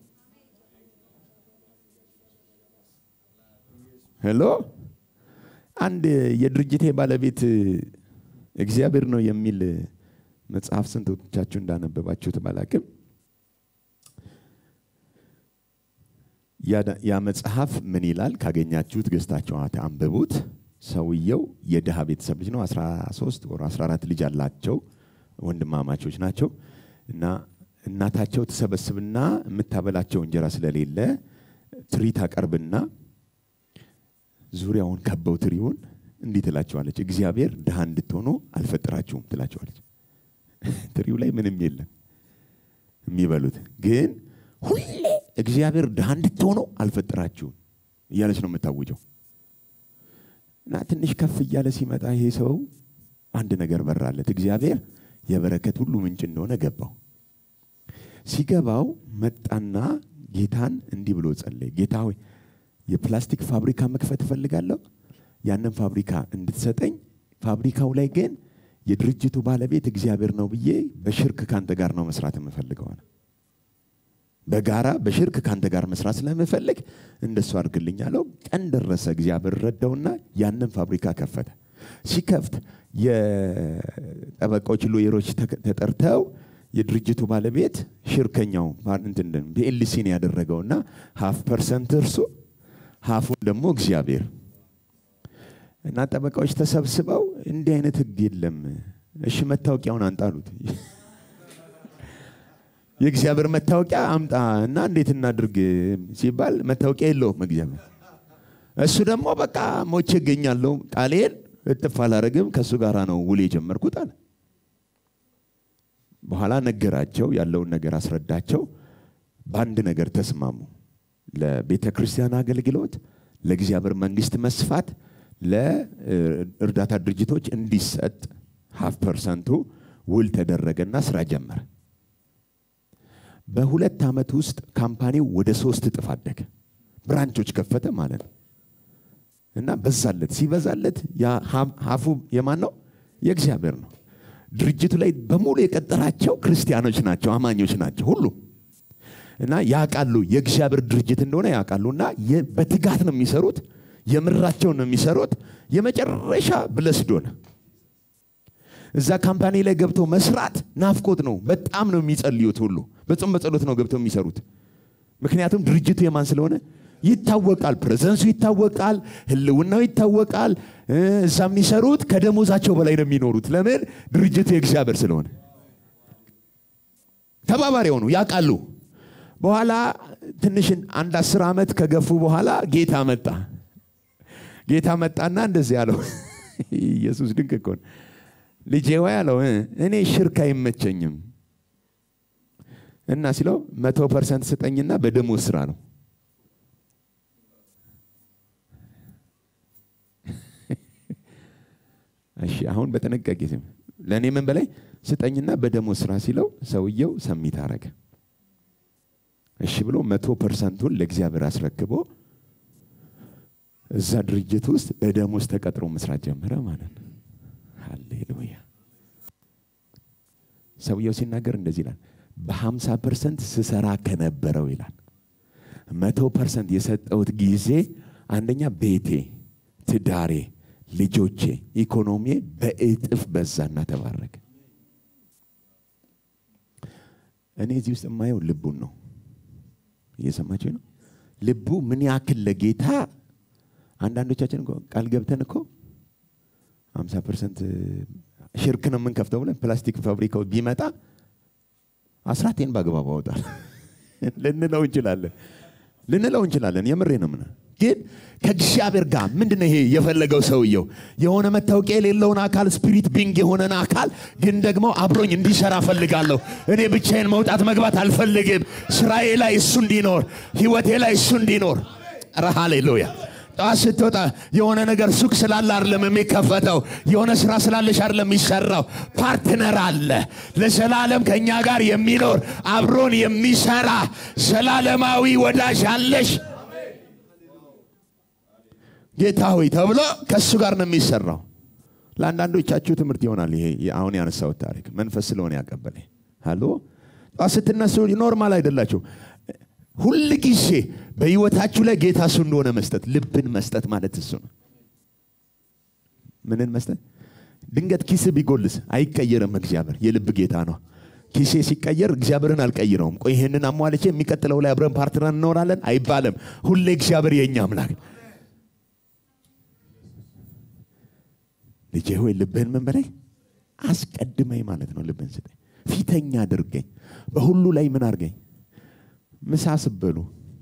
ሄሎ አንድ የድርጅቴ ባለቤት እግዚአብሔር ነው የሚል መጽሐፍ ስንቶቻችሁ እንዳነበባችሁት ባላቅም ያ መጽሐፍ ምን ይላል? ካገኛችሁት ገዝታችሁ አንብቡት። ሰውየው የድሃ ቤተሰብ ልጅ ነው። 13 ወር 14 ልጅ አላቸው። ወንድማማቾች ናቸው እና እናታቸው ትሰበስብና የምታበላቸው እንጀራ ስለሌለ ትሪ ታቀርብና ዙሪያውን ከበው ትሪውን እንዲህ ትላቸዋለች፣ እግዚአብሔር ድሃ እንድትሆኑ አልፈጠራችሁም ትላቸዋለች። ትሪው ላይ ምንም የለም የሚበሉት ግን ሁሌ እግዚአብሔር ድሃ እንድትሆኑ አልፈጠራችሁም እያለች ነው የምታውጀው። እና ትንሽ ከፍ እያለ ሲመጣ ይሄ ሰው አንድ ነገር በራለት። እግዚአብሔር የበረከት ሁሉ ምንጭ እንደሆነ ገባው። ሲገባው መጣና ጌታን እንዲህ ብሎ ጸለየ። ጌታ ሆይ የፕላስቲክ ፋብሪካ መክፈት እፈልጋለሁ። ያንን ፋብሪካ እንድትሰጠኝ፣ ፋብሪካው ላይ ግን የድርጅቱ ባለቤት እግዚአብሔር ነው ብዬ በሽርክ ካንተ ጋር ነው መስራት የምፈልገው አለ። በጋራ በሽርክ ካንተ ጋር መስራት ስለምፈልግ እንደሱ አድርግልኝ አለው። ቀን ደረሰ። እግዚአብሔር ረዳውና ያንን ፋብሪካ ከፈተ። ሲከፍት የጠበቃዎች ሎየሮች ተጠርተው የድርጅቱ ባለቤት ሽርከኛው ቢኤልሲን ያደረገውና ሀፍ ፐርሰንት እርሱ ሀፉን ደግሞ እግዚአብሔር እና ጠበቃዎች ተሰብስበው እንዲህ አይነት ህግ የለም፣ እሺ መታወቂያውን አንጣሉት የእግዚአብሔር መታወቂያ አምጣ እና እንዴት እናድርግ ሲባል መታወቂያ የለውም እግዚአብሔር። እሱ ደግሞ በቃ ሞቼ እገኛለሁ፣ ቃሌን እጥፍ አላረግም፣ ከእሱ ጋር ነው ውል የጀመርኩት አለ። በኋላ ነገራቸው፣ ያለውን ነገር አስረዳቸው። በአንድ ነገር ተስማሙ። ለቤተ ክርስቲያን አገልግሎት፣ ለእግዚአብሔር መንግስት መስፋት፣ ለእርዳታ ድርጅቶች እንዲሰጥ ሀፍ ፐርሰንቱ ውል ተደረገና ስራ ጀመረ። በሁለት ዓመት ውስጥ ካምፓኒው ወደ ሶስት እጥፍ አደገ። ብራንቾች ከፈተ ማለት ነው። እና በዛለት ሲበዛለት ሀፉ የማን ነው? የእግዚአብሔር ነው። ድርጅቱ ላይ በሙሉ የቀጠራቸው ክርስቲያኖች ናቸው፣ አማኞች ናቸው ሁሉ እና ያውቃሉ የእግዚአብሔር ድርጅት እንደሆነ ያውቃሉ። እና በትጋት ነው የሚሰሩት፣ የምራቸውን ነው የሚሰሩት። የመጨረሻ ብለስድ ሆነ። እዛ ካምፓኒ ላይ ገብተው መስራት ናፍቆት ነው። በጣም ነው የሚጸልዩት ሁሉ በጾም በጸሎት ነው ገብተው የሚሰሩት። ምክንያቱም ድርጅቱ የማን ስለሆነ ይታወቃል። ፕሬዘንሱ ይታወቃል፣ ህልውናው ይታወቃል። እዛ የሚሰሩት ከደሞዛቸው በላይ ነው የሚኖሩት። ለምን? ድርጅቱ የእግዚአብሔር ስለሆነ ተባባሪ ሆኑ፣ ያውቃሉ። በኋላ ትንሽ አንድ አስር ዓመት ከገፉ በኋላ ጌታ መጣ። ጌታ መጣና እንደዚህ አለው። ኢየሱስ ድንቅ እኮ ነው። ልጄ ወይ አለው እኔ ሽርክ አይመቸኝም እና ሲለው መቶ ፐርሰንት ስጠኝና በደሞዝ ስራ ነው እሺ አሁን በጥንቃቄ ስም ለእኔ ምን በላይ ስጠኝና በደሞዝ ስራ ሲለው ሰውየው ሰሚት አረገ እሺ ብሎ መቶ ፐርሰንቱን ለእግዚአብሔር አስረክቦ እዛ ድርጅት ውስጥ በደሞዝ ተቀጥሮ መስራት ጀመረ ማለት ነው ሃሌሉያ ሰውየው ሲናገር እንደዚህ ይላል በሀምሳ ፐርሰንት ስሰራ ከነበረው ይላል መቶ ፐርሰንት የሰጠውት ጊዜ አንደኛ ቤቴ ትዳሬ ልጆቼ ኢኮኖሚ በእጥፍ በዛና ተባረከ እኔ እዚህ ውስጥ የማየው ልቡን ነው እየሰማችሁ ነው ልቡ ምን ያክል ለጌታ አንዳንዶቻችን እኮ ቃል ገብተን እኮ ሀምሳ ፐርሰንት ሽርክ ነው የምንከፍተው ብለን ፕላስቲክ ፋብሪካው ቢመጣ አስራቴን በአግባቡ አወጣል ልንለው እንችላለን ልንለው እንችላለን የምሬ ነው ምና ግን ከእግዚአብሔር ጋር ምንድነው ይሄ የፈለገው ሰውየው የሆነ መታወቂያ የሌለውን አካል ስፒሪት ቢንግ የሆነን አካል ግን ደግሞ አብሮኝ እንዲሰራ ፈልጋለሁ እኔ ብቻዬን መውጣት መግባት አልፈልግም ስራዬ ላይ እሱ እንዲኖር ህይወቴ ላይ እሱ እንዲኖር ረ ሃሌሉያ ጠዋት ስትወጣ የሆነ ነገር ሱቅ ስላለ አይደለም የሚከፈተው የሆነ ስራ ስላለሽ አይደለም የሚሰራው ፓርትነር አለ ለዘላለም ከእኛ ጋር የሚኖር አብሮን የሚሰራ ዘላለማዊ ወዳጅ አለሽ ጌታ ሆይ ተብሎ ከእሱ ጋር ነው የሚሰራው ለአንዳንዶቻችሁ ትምህርት ይሆናል ይሄ አሁን ያነሳሁት ታሪክ መንፈስ ስለሆነ ያቀበለ አሎ ጠዋት ስትነሱ ኖርማል አይደላችሁ ሁል ጊዜ በህይወታችሁ ላይ ጌታ እሱ እንደሆነ መስጠት ልብን መስጠት ማለት እሱ ነው ምንን መስጠት? ድንገት ኪስ ቢጎልስ አይቀየርም። እግዚአብሔር የልብ ጌታ ነው። ኪሴ ሲቀየር እግዚአብሔርን አልቀይረውም። ቆይ ይህንን አሟልቼ የሚቀጥለው ላይ አብረን ፓርትነር እንኖራለን አይባልም። ሁሌ እግዚአብሔር የእኛ አምላክ። ልጄ ሆይ ልብህን ምን በላይ አስቀድመኝ ማለት ነው። ልብህን ስጠኝ፣ ፊተኛ አድርገኝ፣ በሁሉ ላይ ምን አድርገኝ። ምሳ ስበሉ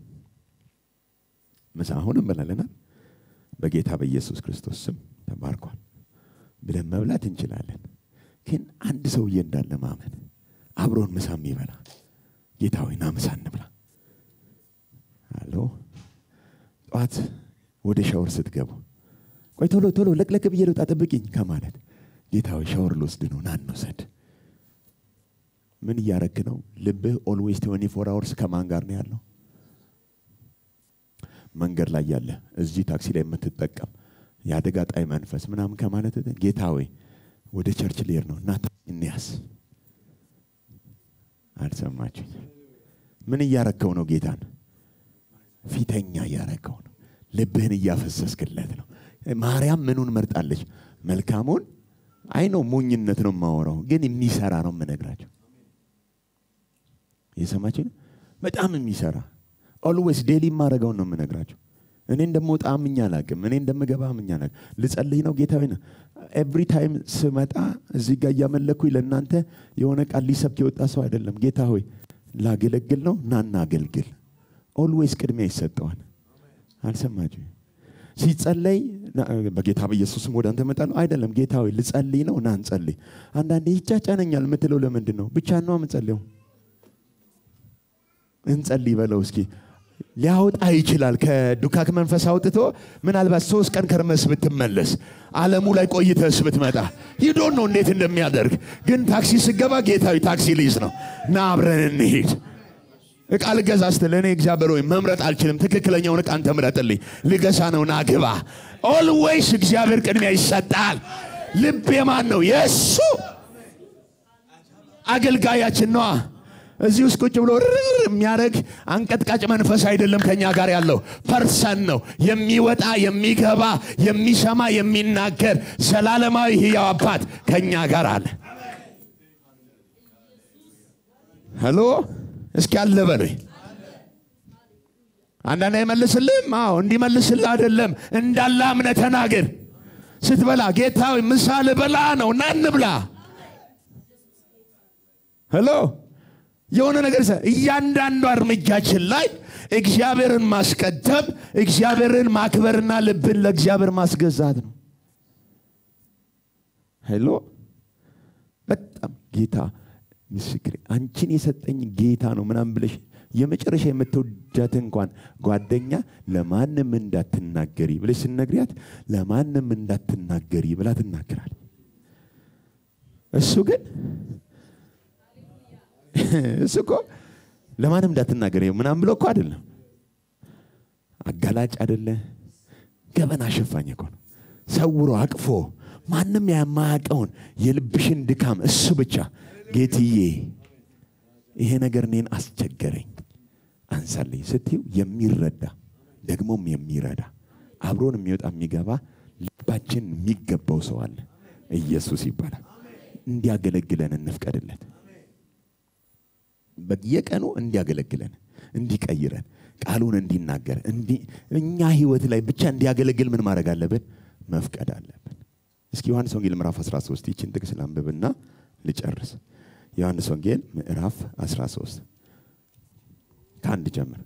ምሳ አሁን እንበላለናል። በጌታ በኢየሱስ ክርስቶስ ስም ተባርኳል ብለን መብላት እንችላለን። ግን አንድ ሰውዬ እንዳለ ማመን አብሮን ምሳ የሚበላ ጌታ ሆይ ና ምሳ እንብላ። አሎ ጠዋት ወደ ሻወር ስትገቡ ቆይ ቶሎ ቶሎ ለቅለቅ ብዬ ልውጣ ጠብቂኝ ከማለት ጌታ ሆይ ሻወር ልወስድ ነው ና እንውሰድ። ምን እያረክ ነው? ልብህ ኦልዌይስ ትዌንቲ ፎር አወርስ ከማን ጋር ነው ያለው? መንገድ ላይ ያለ እዚህ ታክሲ ላይ የምትጠቀም የአደጋ ጣይ መንፈስ ምናምን ከማለት ጌታ ሆይ ወደ ቸርች ልሄድ ነው እና እንያዝ። አልሰማችኝ? ምን እያረከው ነው? ጌታን ፊተኛ እያረከው ነው። ልብህን እያፈሰስክለት ነው። ማርያም ምኑን መርጣለች? መልካሙን አይ ነው ሞኝነት ነው የማወራው፣ ግን የሚሰራ ነው የምነግራቸው። የሰማችን በጣም የሚሰራ ኦልዌይስ ዴሊ የማደርገውን ነው የምነግራቸው። እኔ እንደምወጣ አምኜ አላቅም። እኔ እንደምገባ አምኜ አላቅም። ልጸልይ ነው ጌታ ነው። ኤቭሪ ታይም ስመጣ እዚህ ጋር እያመለኩኝ ለእናንተ የሆነ ቃል ሊሰብክ የወጣ ሰው አይደለም። ጌታ ሆይ ላገለግል ነው፣ ናና አገልግል። ኦልዌይስ ቅድሚያ ይሰጠዋል። አልሰማችሁ? ሲጸለይ በጌታ በኢየሱስም ወደ አንተ እመጣለሁ አይደለም። ጌታ ሆይ ልጸልይ ነው፣ ና እንጸልይ። አንዳንዴ ይጫጫነኛል የምትለው ለምንድን ነው? ብቻ ነው የምጸልየው እንጸልይ በለው እስኪ ሊያወጣ ይችላል። ከዱካክ መንፈስ አውጥቶ ምናልባት ሶስት ቀን ከርመስ ብትመለስ ዓለሙ ላይ ቆይተስ ብትመጣ ይዶን ነው እንዴት እንደሚያደርግ ግን ታክሲ ስገባ ጌታዊ ታክሲ ልይዝ ነው ና አብረን እንሂድ። እቃ ልገዛ ስትል እኔ እግዚአብሔር ወይ መምረጥ አልችልም፣ ትክክለኛውን እቃ አንተ ምረጥልኝ፣ ልገዛ ነው ና ግባ። ኦልዌይስ እግዚአብሔር ቅድሚያ ይሰጣል። ልብ የማን ነው? የእሱ አገልጋያችን ነዋ። እዚህ ውስጥ ቁጭ ብሎ ርር የሚያደርግ አንቀጥቃጭ መንፈስ አይደለም ከኛ ጋር ያለው ፐርሰን ነው። የሚወጣ የሚገባ፣ የሚሰማ፣ የሚናገር ዘላለማዊ ሕያው አባት ከኛ ጋር አለ። ሄሎ እስኪ አለ በሉኝ። አንዳንድ አይመልስልህም። አዎ እንዲመልስልህ አይደለም እንዳለ አምነህ ተናገር። ስትበላ ጌታዊ ምሳ ልበላ ነው ና እንብላ። ሄሎ የሆነ ነገር እያንዳንዱ እርምጃችን ላይ እግዚአብሔርን ማስቀደም እግዚአብሔርን ማክበርና ልብን ለእግዚአብሔር ማስገዛት ነው። ሄሎ በጣም ጌታ ምስክሬ አንቺን የሰጠኝ ጌታ ነው ምናምን ብለሽ የመጨረሻ የምትወዳት እንኳን ጓደኛ ለማንም እንዳትናገሪ ብለሽ ስነግሪያት ለማንም እንዳትናገሪ ብላ ትናገራል። እሱ ግን እሱ እኮ ለማንም እንዳትናገር ምናምን ብሎ እኮ አይደለም። አጋላጭ አይደለ፣ ገበና አሸፋኝ እኮ ነው። ሰውሮ አቅፎ ማንም የማያውቀውን የልብሽን ድካም እሱ ብቻ ጌትዬ፣ ይሄ ነገር እኔን አስቸገረኝ አንሳልኝ ስትይው የሚረዳ ደግሞም የሚረዳ አብሮን የሚወጣ የሚገባ ልባችን የሚገባው ሰው አለ። ኢየሱስ ይባላል። እንዲያገለግለን እንፍቀድለት። በየቀኑ እንዲያገለግለን እንዲቀይረን ቃሉን እንዲናገር እኛ ህይወት ላይ ብቻ እንዲያገለግል ምን ማድረግ አለብን? መፍቀድ አለብን። እስኪ ዮሐንስ ወንጌል ምዕራፍ 13 ይችን ጥቅስ ላንብብና ልጨርስ። ዮሐንስ ወንጌል ምዕራፍ 13 ከአንድ ጀምር።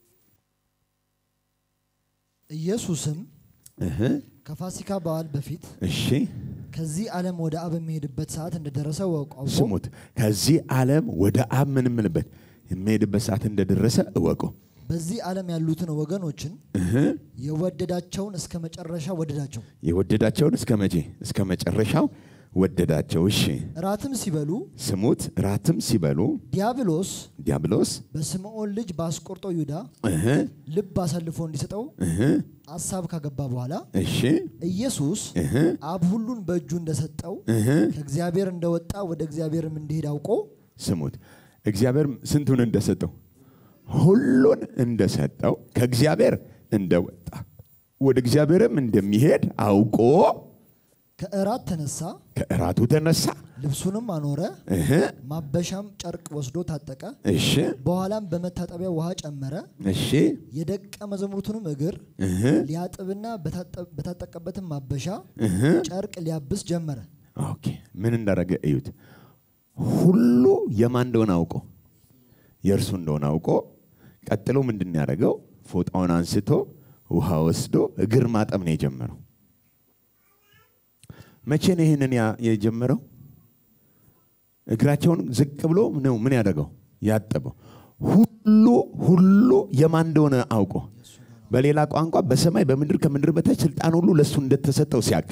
ኢየሱስም እህ ከፋሲካ በዓል በፊት እሺ ከዚህ ዓለም ወደ አብ የሚሄድበት ሰዓት እንደደረሰ አውቆ ስሙት። ከዚህ ዓለም ወደ አብ ምን የምልበት የሚሄድበት ሰዓት እንደደረሰ እወቁ። በዚህ ዓለም ያሉትን ወገኖችን የወደዳቸውን እስከ መጨረሻ ወደዳቸው። የወደዳቸውን እስከ መቼ? እስከ መጨረሻው ወደዳቸው። እሺ እራትም ሲበሉ ስሙት። ራትም ሲበሉ ዲያብሎስ ዲያብሎስ በስምዖን ልጅ በአስቆርጦ ይሁዳ እህ ልብ አሳልፎ እንዲሰጠው እህ አሳብ ካገባ በኋላ እሺ ኢየሱስ እህ አብ ሁሉን በእጁ እንደሰጠው እህ ከእግዚአብሔር እንደወጣ ወደ እግዚአብሔርም እንዲሄድ አውቆ ስሙት። እግዚአብሔር ስንቱን እንደሰጠው ሁሉን እንደሰጠው ከእግዚአብሔር እንደወጣ ወደ እግዚአብሔርም እንደሚሄድ አውቆ ከእራት ተነሳ፣ ከእራቱ ተነሳ። ልብሱንም አኖረ፣ እህ፣ ማበሻም ጨርቅ ወስዶ ታጠቀ። እሺ፣ በኋላም በመታጠቢያ ውሃ ጨመረ፣ እሺ፣ የደቀ መዛሙርቱንም እግር እህ፣ ሊያጥብና በታጠ- በታጠቀበትም ማበሻ እህ። ጨርቅ ሊያብስ ጀመረ። ኦኬ ምን እንዳደረገ እዩት። ሁሉ የማን እንደሆነ አውቆ የእርሱ እንደሆነ አውቆ ቀጥሎ ምንድን ነው ያደረገው? ፎጣውን አንስቶ ውሃ ወስዶ እግር ማጠብ ነው የጀመረው። መቼ ነው ይህንን ያ- የጀመረው? እግራቸውን ዝቅ ብሎ ነው ምን ያደረገው? ያጠበው። ሁሉ ሁሉ የማን እንደሆነ አውቆ በሌላ ቋንቋ በሰማይ በምድር ከምድር በታች ስልጣን ሁሉ ለእሱ እንደተሰጠው ሲያቅ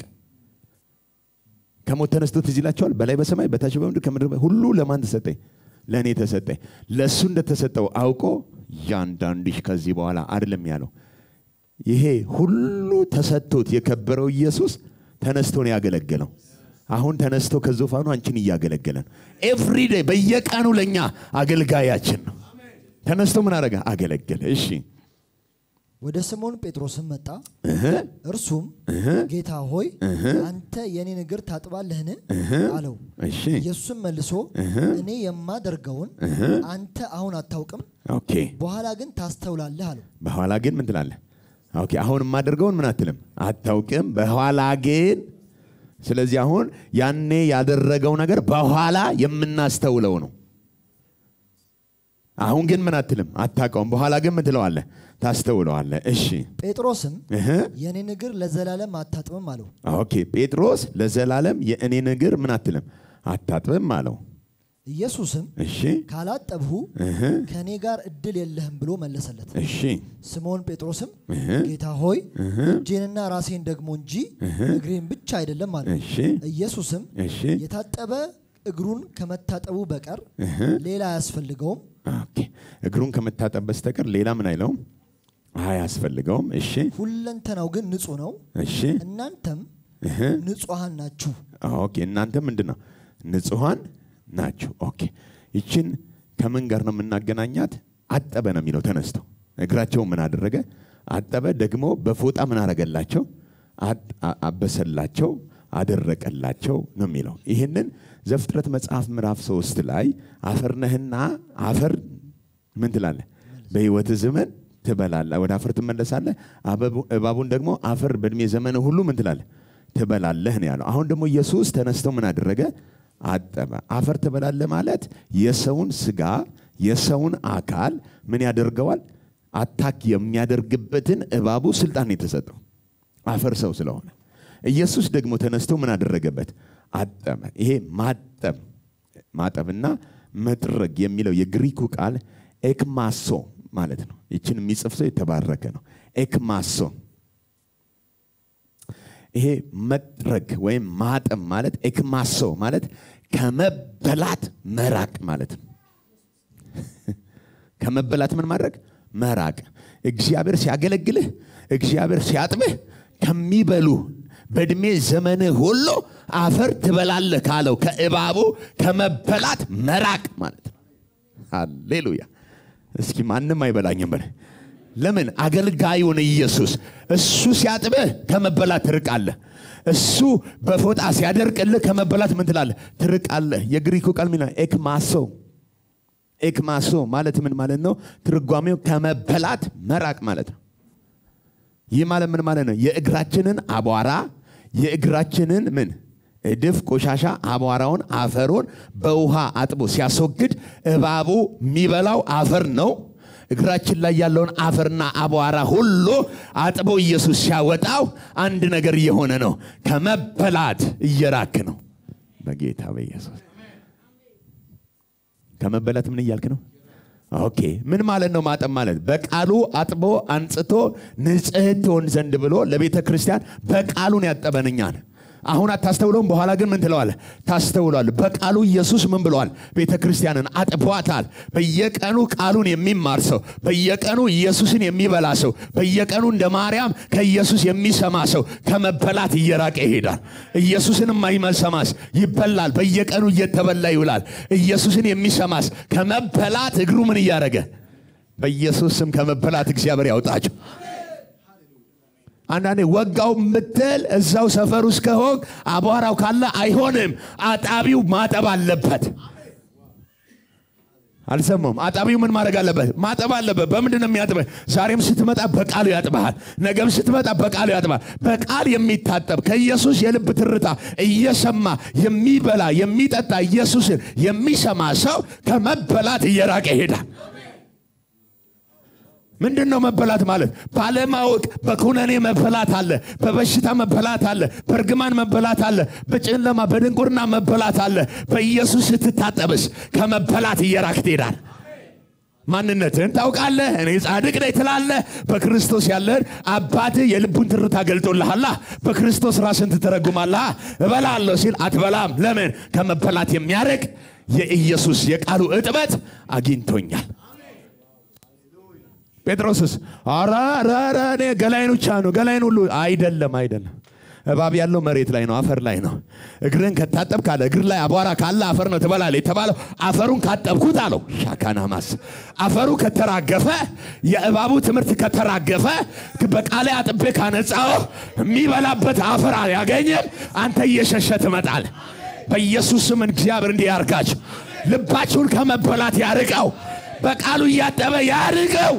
ከሞት ተነስቶ ትዝ ይላቸዋል። በላይ በሰማይ በታች በምድር ከምድር በ- ሁሉ ለማን ተሰጠኝ? ለእኔ ተሰጠኝ። ለእሱ እንደተሰጠው አውቆ ያንዳንድሽ ከዚህ በኋላ አይደለም ያለው። ይሄ ሁሉ ተሰጥቶት የከበረው ኢየሱስ ተነስቶ ነው ያገለገለው። አሁን ተነስቶ ከዙፋኑ አንቺን እያገለገለ ነው። ኤቭሪዴይ በየቀኑ ለእኛ አገልጋያችን ነው። ተነስቶ ምን አደረገ? አገለገለ። እሺ ወደ ስምዖን ጴጥሮስም መጣ። እህ፣ እርሱም ጌታ ሆይ አንተ የኔን እግር ታጥባለህን? አለው። እሺ ኢየሱስም መልሶ እኔ የማደርገውን አንተ አሁን አታውቅም፣ ኦኬ በኋላ ግን ታስተውላለህ አለው። በኋላ ግን ምን ትላለህ? ኦኬ አሁን የማደርገውን ምን አትልም አታውቅም። በኋላ ግን ስለዚህ አሁን ያኔ ያደረገው ነገር በኋላ የምናስተውለው ነው። አሁን ግን ምን አትልም አታውቀውም። በኋላ ግን ምን ትለዋለህ? ታስተውለዋለህ። እሺ ጴጥሮስም እህ። የኔን እግር ለዘላለም አታጥብም አለው። ኦኬ ጴጥሮስ ለዘላለም የእኔን እግር ምን አትልም አታጥብም አለው። ኢየሱስም እሺ ካላጠብሁ እህ። ከእኔ ጋር እድል የለህም ብሎ መለሰለት። እሺ ስምዖን ጴጥሮስም ጌታ ሆይ እጄንና ራሴን ደግሞ እንጂ እግሬን ብቻ አይደለም አለ። እሺ ኢየሱስም እሺ የታጠበ እግሩን ከመታጠቡ በቀር ሌላ አያስፈልገውም። ኦኬ እግሩን ከመታጠብ በስተቀር ሌላ ምን አይለውም አያስፈልገውም። እሺ ሁለንተናው ግን ንጹሕ ነው። እሺ እናንተም እህ። ንጹሐን ናችሁ። ኦኬ እናንተ ምንድን ነው ንጹሐን ናችሁ። ኦኬ ይችን ከምን ጋር ነው የምናገናኛት? አጠበ ነው የሚለው ተነስተው እግራቸውን ምን አደረገ? አጠበ። ደግሞ በፎጣ ምን አረገላቸው? አጥ- አ- አበሰላቸው፣ አደረቀላቸው ነው የሚለው። ይህንን ዘፍጥረት መጽሐፍ ምዕራፍ ሶስት ላይ አፈር ነህና አፈር ምን ትላለህ? በሕይወት ዘመን ትበላለህ፣ ወደ አፈር ትመለሳለህ። አበቡ- እባቡን ደግሞ አፈር በእድሜ ዘመን ሁሉ ምን ትላለህ? ትበላለህ ነው ያለው። አሁን ደግሞ ኢየሱስ ተነስተው ምን አደረገ? አጠበ። አፈር ትበላለህ ማለት የሰውን ስጋ የሰውን አካል ምን ያደርገዋል? አታክ የሚያደርግበትን እባቡ ስልጣን ነው የተሰጠው አፈር ሰው ስለሆነ። ኢየሱስ ደግሞ ተነስቶ ምን አደረገበት? አጠበ። ይሄ ማጠብ ማጠብና መጥረግ የሚለው የግሪኩ ቃል ኤክማሶ ማለት ነው። ይችን የሚጽፍ ሰው የተባረከ ነው። ኤክማሶ ይሄ መጥረግ ወይም ማጠብ ማለት ኤክማሶ ማለት ከመበላት መራቅ ማለት ነው። ከመበላት ምን ማድረግ መራቅ። እግዚአብሔር ሲያገለግልህ፣ እግዚአብሔር ሲያጥብህ ከሚበሉ በእድሜ ዘመንህ ሁሉ አፈር ትበላለህ ካለው ከእባቡ ከመበላት መራቅ ማለት ነው። ሃሌሉያ! እስኪ ማንም አይበላኝም በል። ለምን? አገልጋዩን ኢየሱስ እሱ ሲያጥብህ ከመበላት ትርቃለህ። እሱ በፎጣ ሲያደርቅልህ ከመበላት ምን ትላለህ? ትርቃለህ። የግሪኩ ቃል ሚላ ኤክማሶ ኤክማሶ ማለት ምን ማለት ነው? ትርጓሜው ከመበላት መራቅ ማለት ነው። ይህ ማለት ምን ማለት ነው? የእግራችንን አቧራ የእግራችንን ምን እድፍ ቆሻሻ አቧራውን አፈሩን በውሃ አጥቦ ሲያስወግድ እባቡ የሚበላው አፈር ነው። እግራችን ላይ ያለውን አፈርና አቧራ ሁሉ አጥቦ ኢየሱስ ሲያወጣው አንድ ነገር እየሆነ ነው። ከመበላት እየራክ ነው። በጌታ በኢየሱስ ከመበላት ምን እያልክ ነው? ኦኬ ምን ማለት ነው? ማጠብ ማለት በቃሉ አጥቦ አንጽቶ ንጽሕት ትሆን ዘንድ ብሎ ለቤተ ክርስቲያን በቃሉን ያጠበን እኛን። አሁን አታስተውለውም፣ በኋላ ግን ምን ትለዋለህ? ታስተውሏል። በቃሉ ኢየሱስ ምን ብለዋል? ቤተ ክርስቲያንን አጥቧታል። በየቀኑ ቃሉን የሚማር ሰው፣ በየቀኑ ኢየሱስን የሚበላ ሰው፣ በየቀኑ እንደ ማርያም ከኢየሱስ የሚሰማ ሰው ከመበላት እየራቀ ይሄዳል። ኢየሱስን የማይሰማስ ይበላል። በየቀኑ እየተበላ ይውላል። ኢየሱስን የሚሰማስ ከመበላት እግሩ ምን እያደረገ በኢየሱስ ስም ከመበላት እግዚአብሔር ያውጣቸው። አንዳንዴ ወጋው ምትል እዛው ሰፈር ውስጥ ከሆን አቧራው ካለ አይሆንም። አጣቢው ማጠብ አለበት። አልሰማም። አጣቢው ምን ማድረግ አለበት? ማጠብ አለበት። በምንድን ነው የሚያጥበህ? ዛሬም ስትመጣ በቃሉ ያጥበሃል። ነገም ስትመጣ በቃሉ ያጥበሃል። በቃል የሚታጠብ ከኢየሱስ የልብ ትርታ እየሰማ የሚበላ የሚጠጣ ኢየሱስን የሚሰማ ሰው ከመበላት እየራቀ ይሄዳል። ምንድን ነው መበላት ማለት? ባለማወቅ በኩነኔ መበላት አለ፣ በበሽታ መበላት አለ፣ በእርግማን መበላት አለ፣ በጨለማ በድንቁርና መበላት አለ። በኢየሱስ ስትታጠብስ ከመበላት እየራክ ትሄዳል። ማንነትህን ታውቃለህ። እኔ ጻድቅ ነኝ ትላለህ። በክርስቶስ ያለህን አባትህ የልቡን ትርታ ገልጦልሃላ። በክርስቶስ ራስን ትተረጉማለህ። እበላለሁ ሲል አትበላም። ለምን? ከመበላት የሚያርቅ የኢየሱስ የቃሉ እጥበት አግኝቶኛል። ጴጥሮስስ ኧረ ኧረ ኧረ እኔ ገላይን ብቻ ነው ገላይን ሁሉ አይደለም አይደለም እባብ ያለው መሬት ላይ ነው አፈር ላይ ነው እግርን ከታጠብ ካለ እግር ላይ አቧራ ካለ አፈር ነው ትበላለ የተባለው አፈሩን ካጠብኩት አለው ሻካና ማስ አፈሩ ከተራገፈ የእባቡ ትምህርት ከተራገፈ በቃሌ አጥቤ ካነጻው የሚበላበት አፈር ያገኘም አንተ እየሸሸ ትመጣል በኢየሱስ ስም እግዚአብሔር እንዲህ ያርጋችሁ ልባችሁን ከመበላት ያርቀው በቃሉ እያጠበ ያርቀው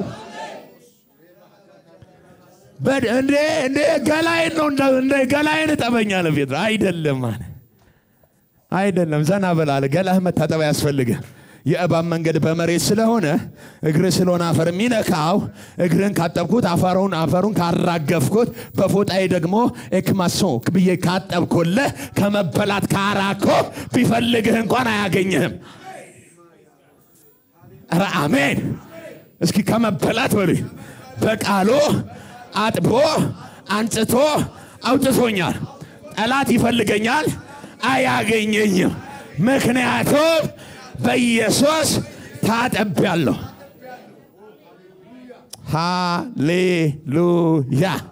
እንዴ እንዴ ገላይን ነው እንደ ገላይን እጠበኛለ ጴጥሮስ አይደለም አለ አይደለም ዘና በላለ ገላህ መታጠብ ያስፈልግህ የእባብ መንገድ በመሬት ስለሆነ እግር ስለሆነ አፈር የሚነካው እግርን ካጠብኩት አፈሩን አፈሩን ካራገፍኩት በፎጣዬ ደግሞ ኤክማሶ ብዬ ካጠብኩልህ ከመበላት ካራኮ ቢፈልግህ እንኳን አያገኝህም ኧረ አሜን እስኪ ከመበላት በሉ በቃሉ አጥቦ አንጽቶ አውጥቶኛል ጠላት ይፈልገኛል አያገኘኝም ምክንያቱም በኢየሱስ ታጠቢያለሁ ሃሌሉያ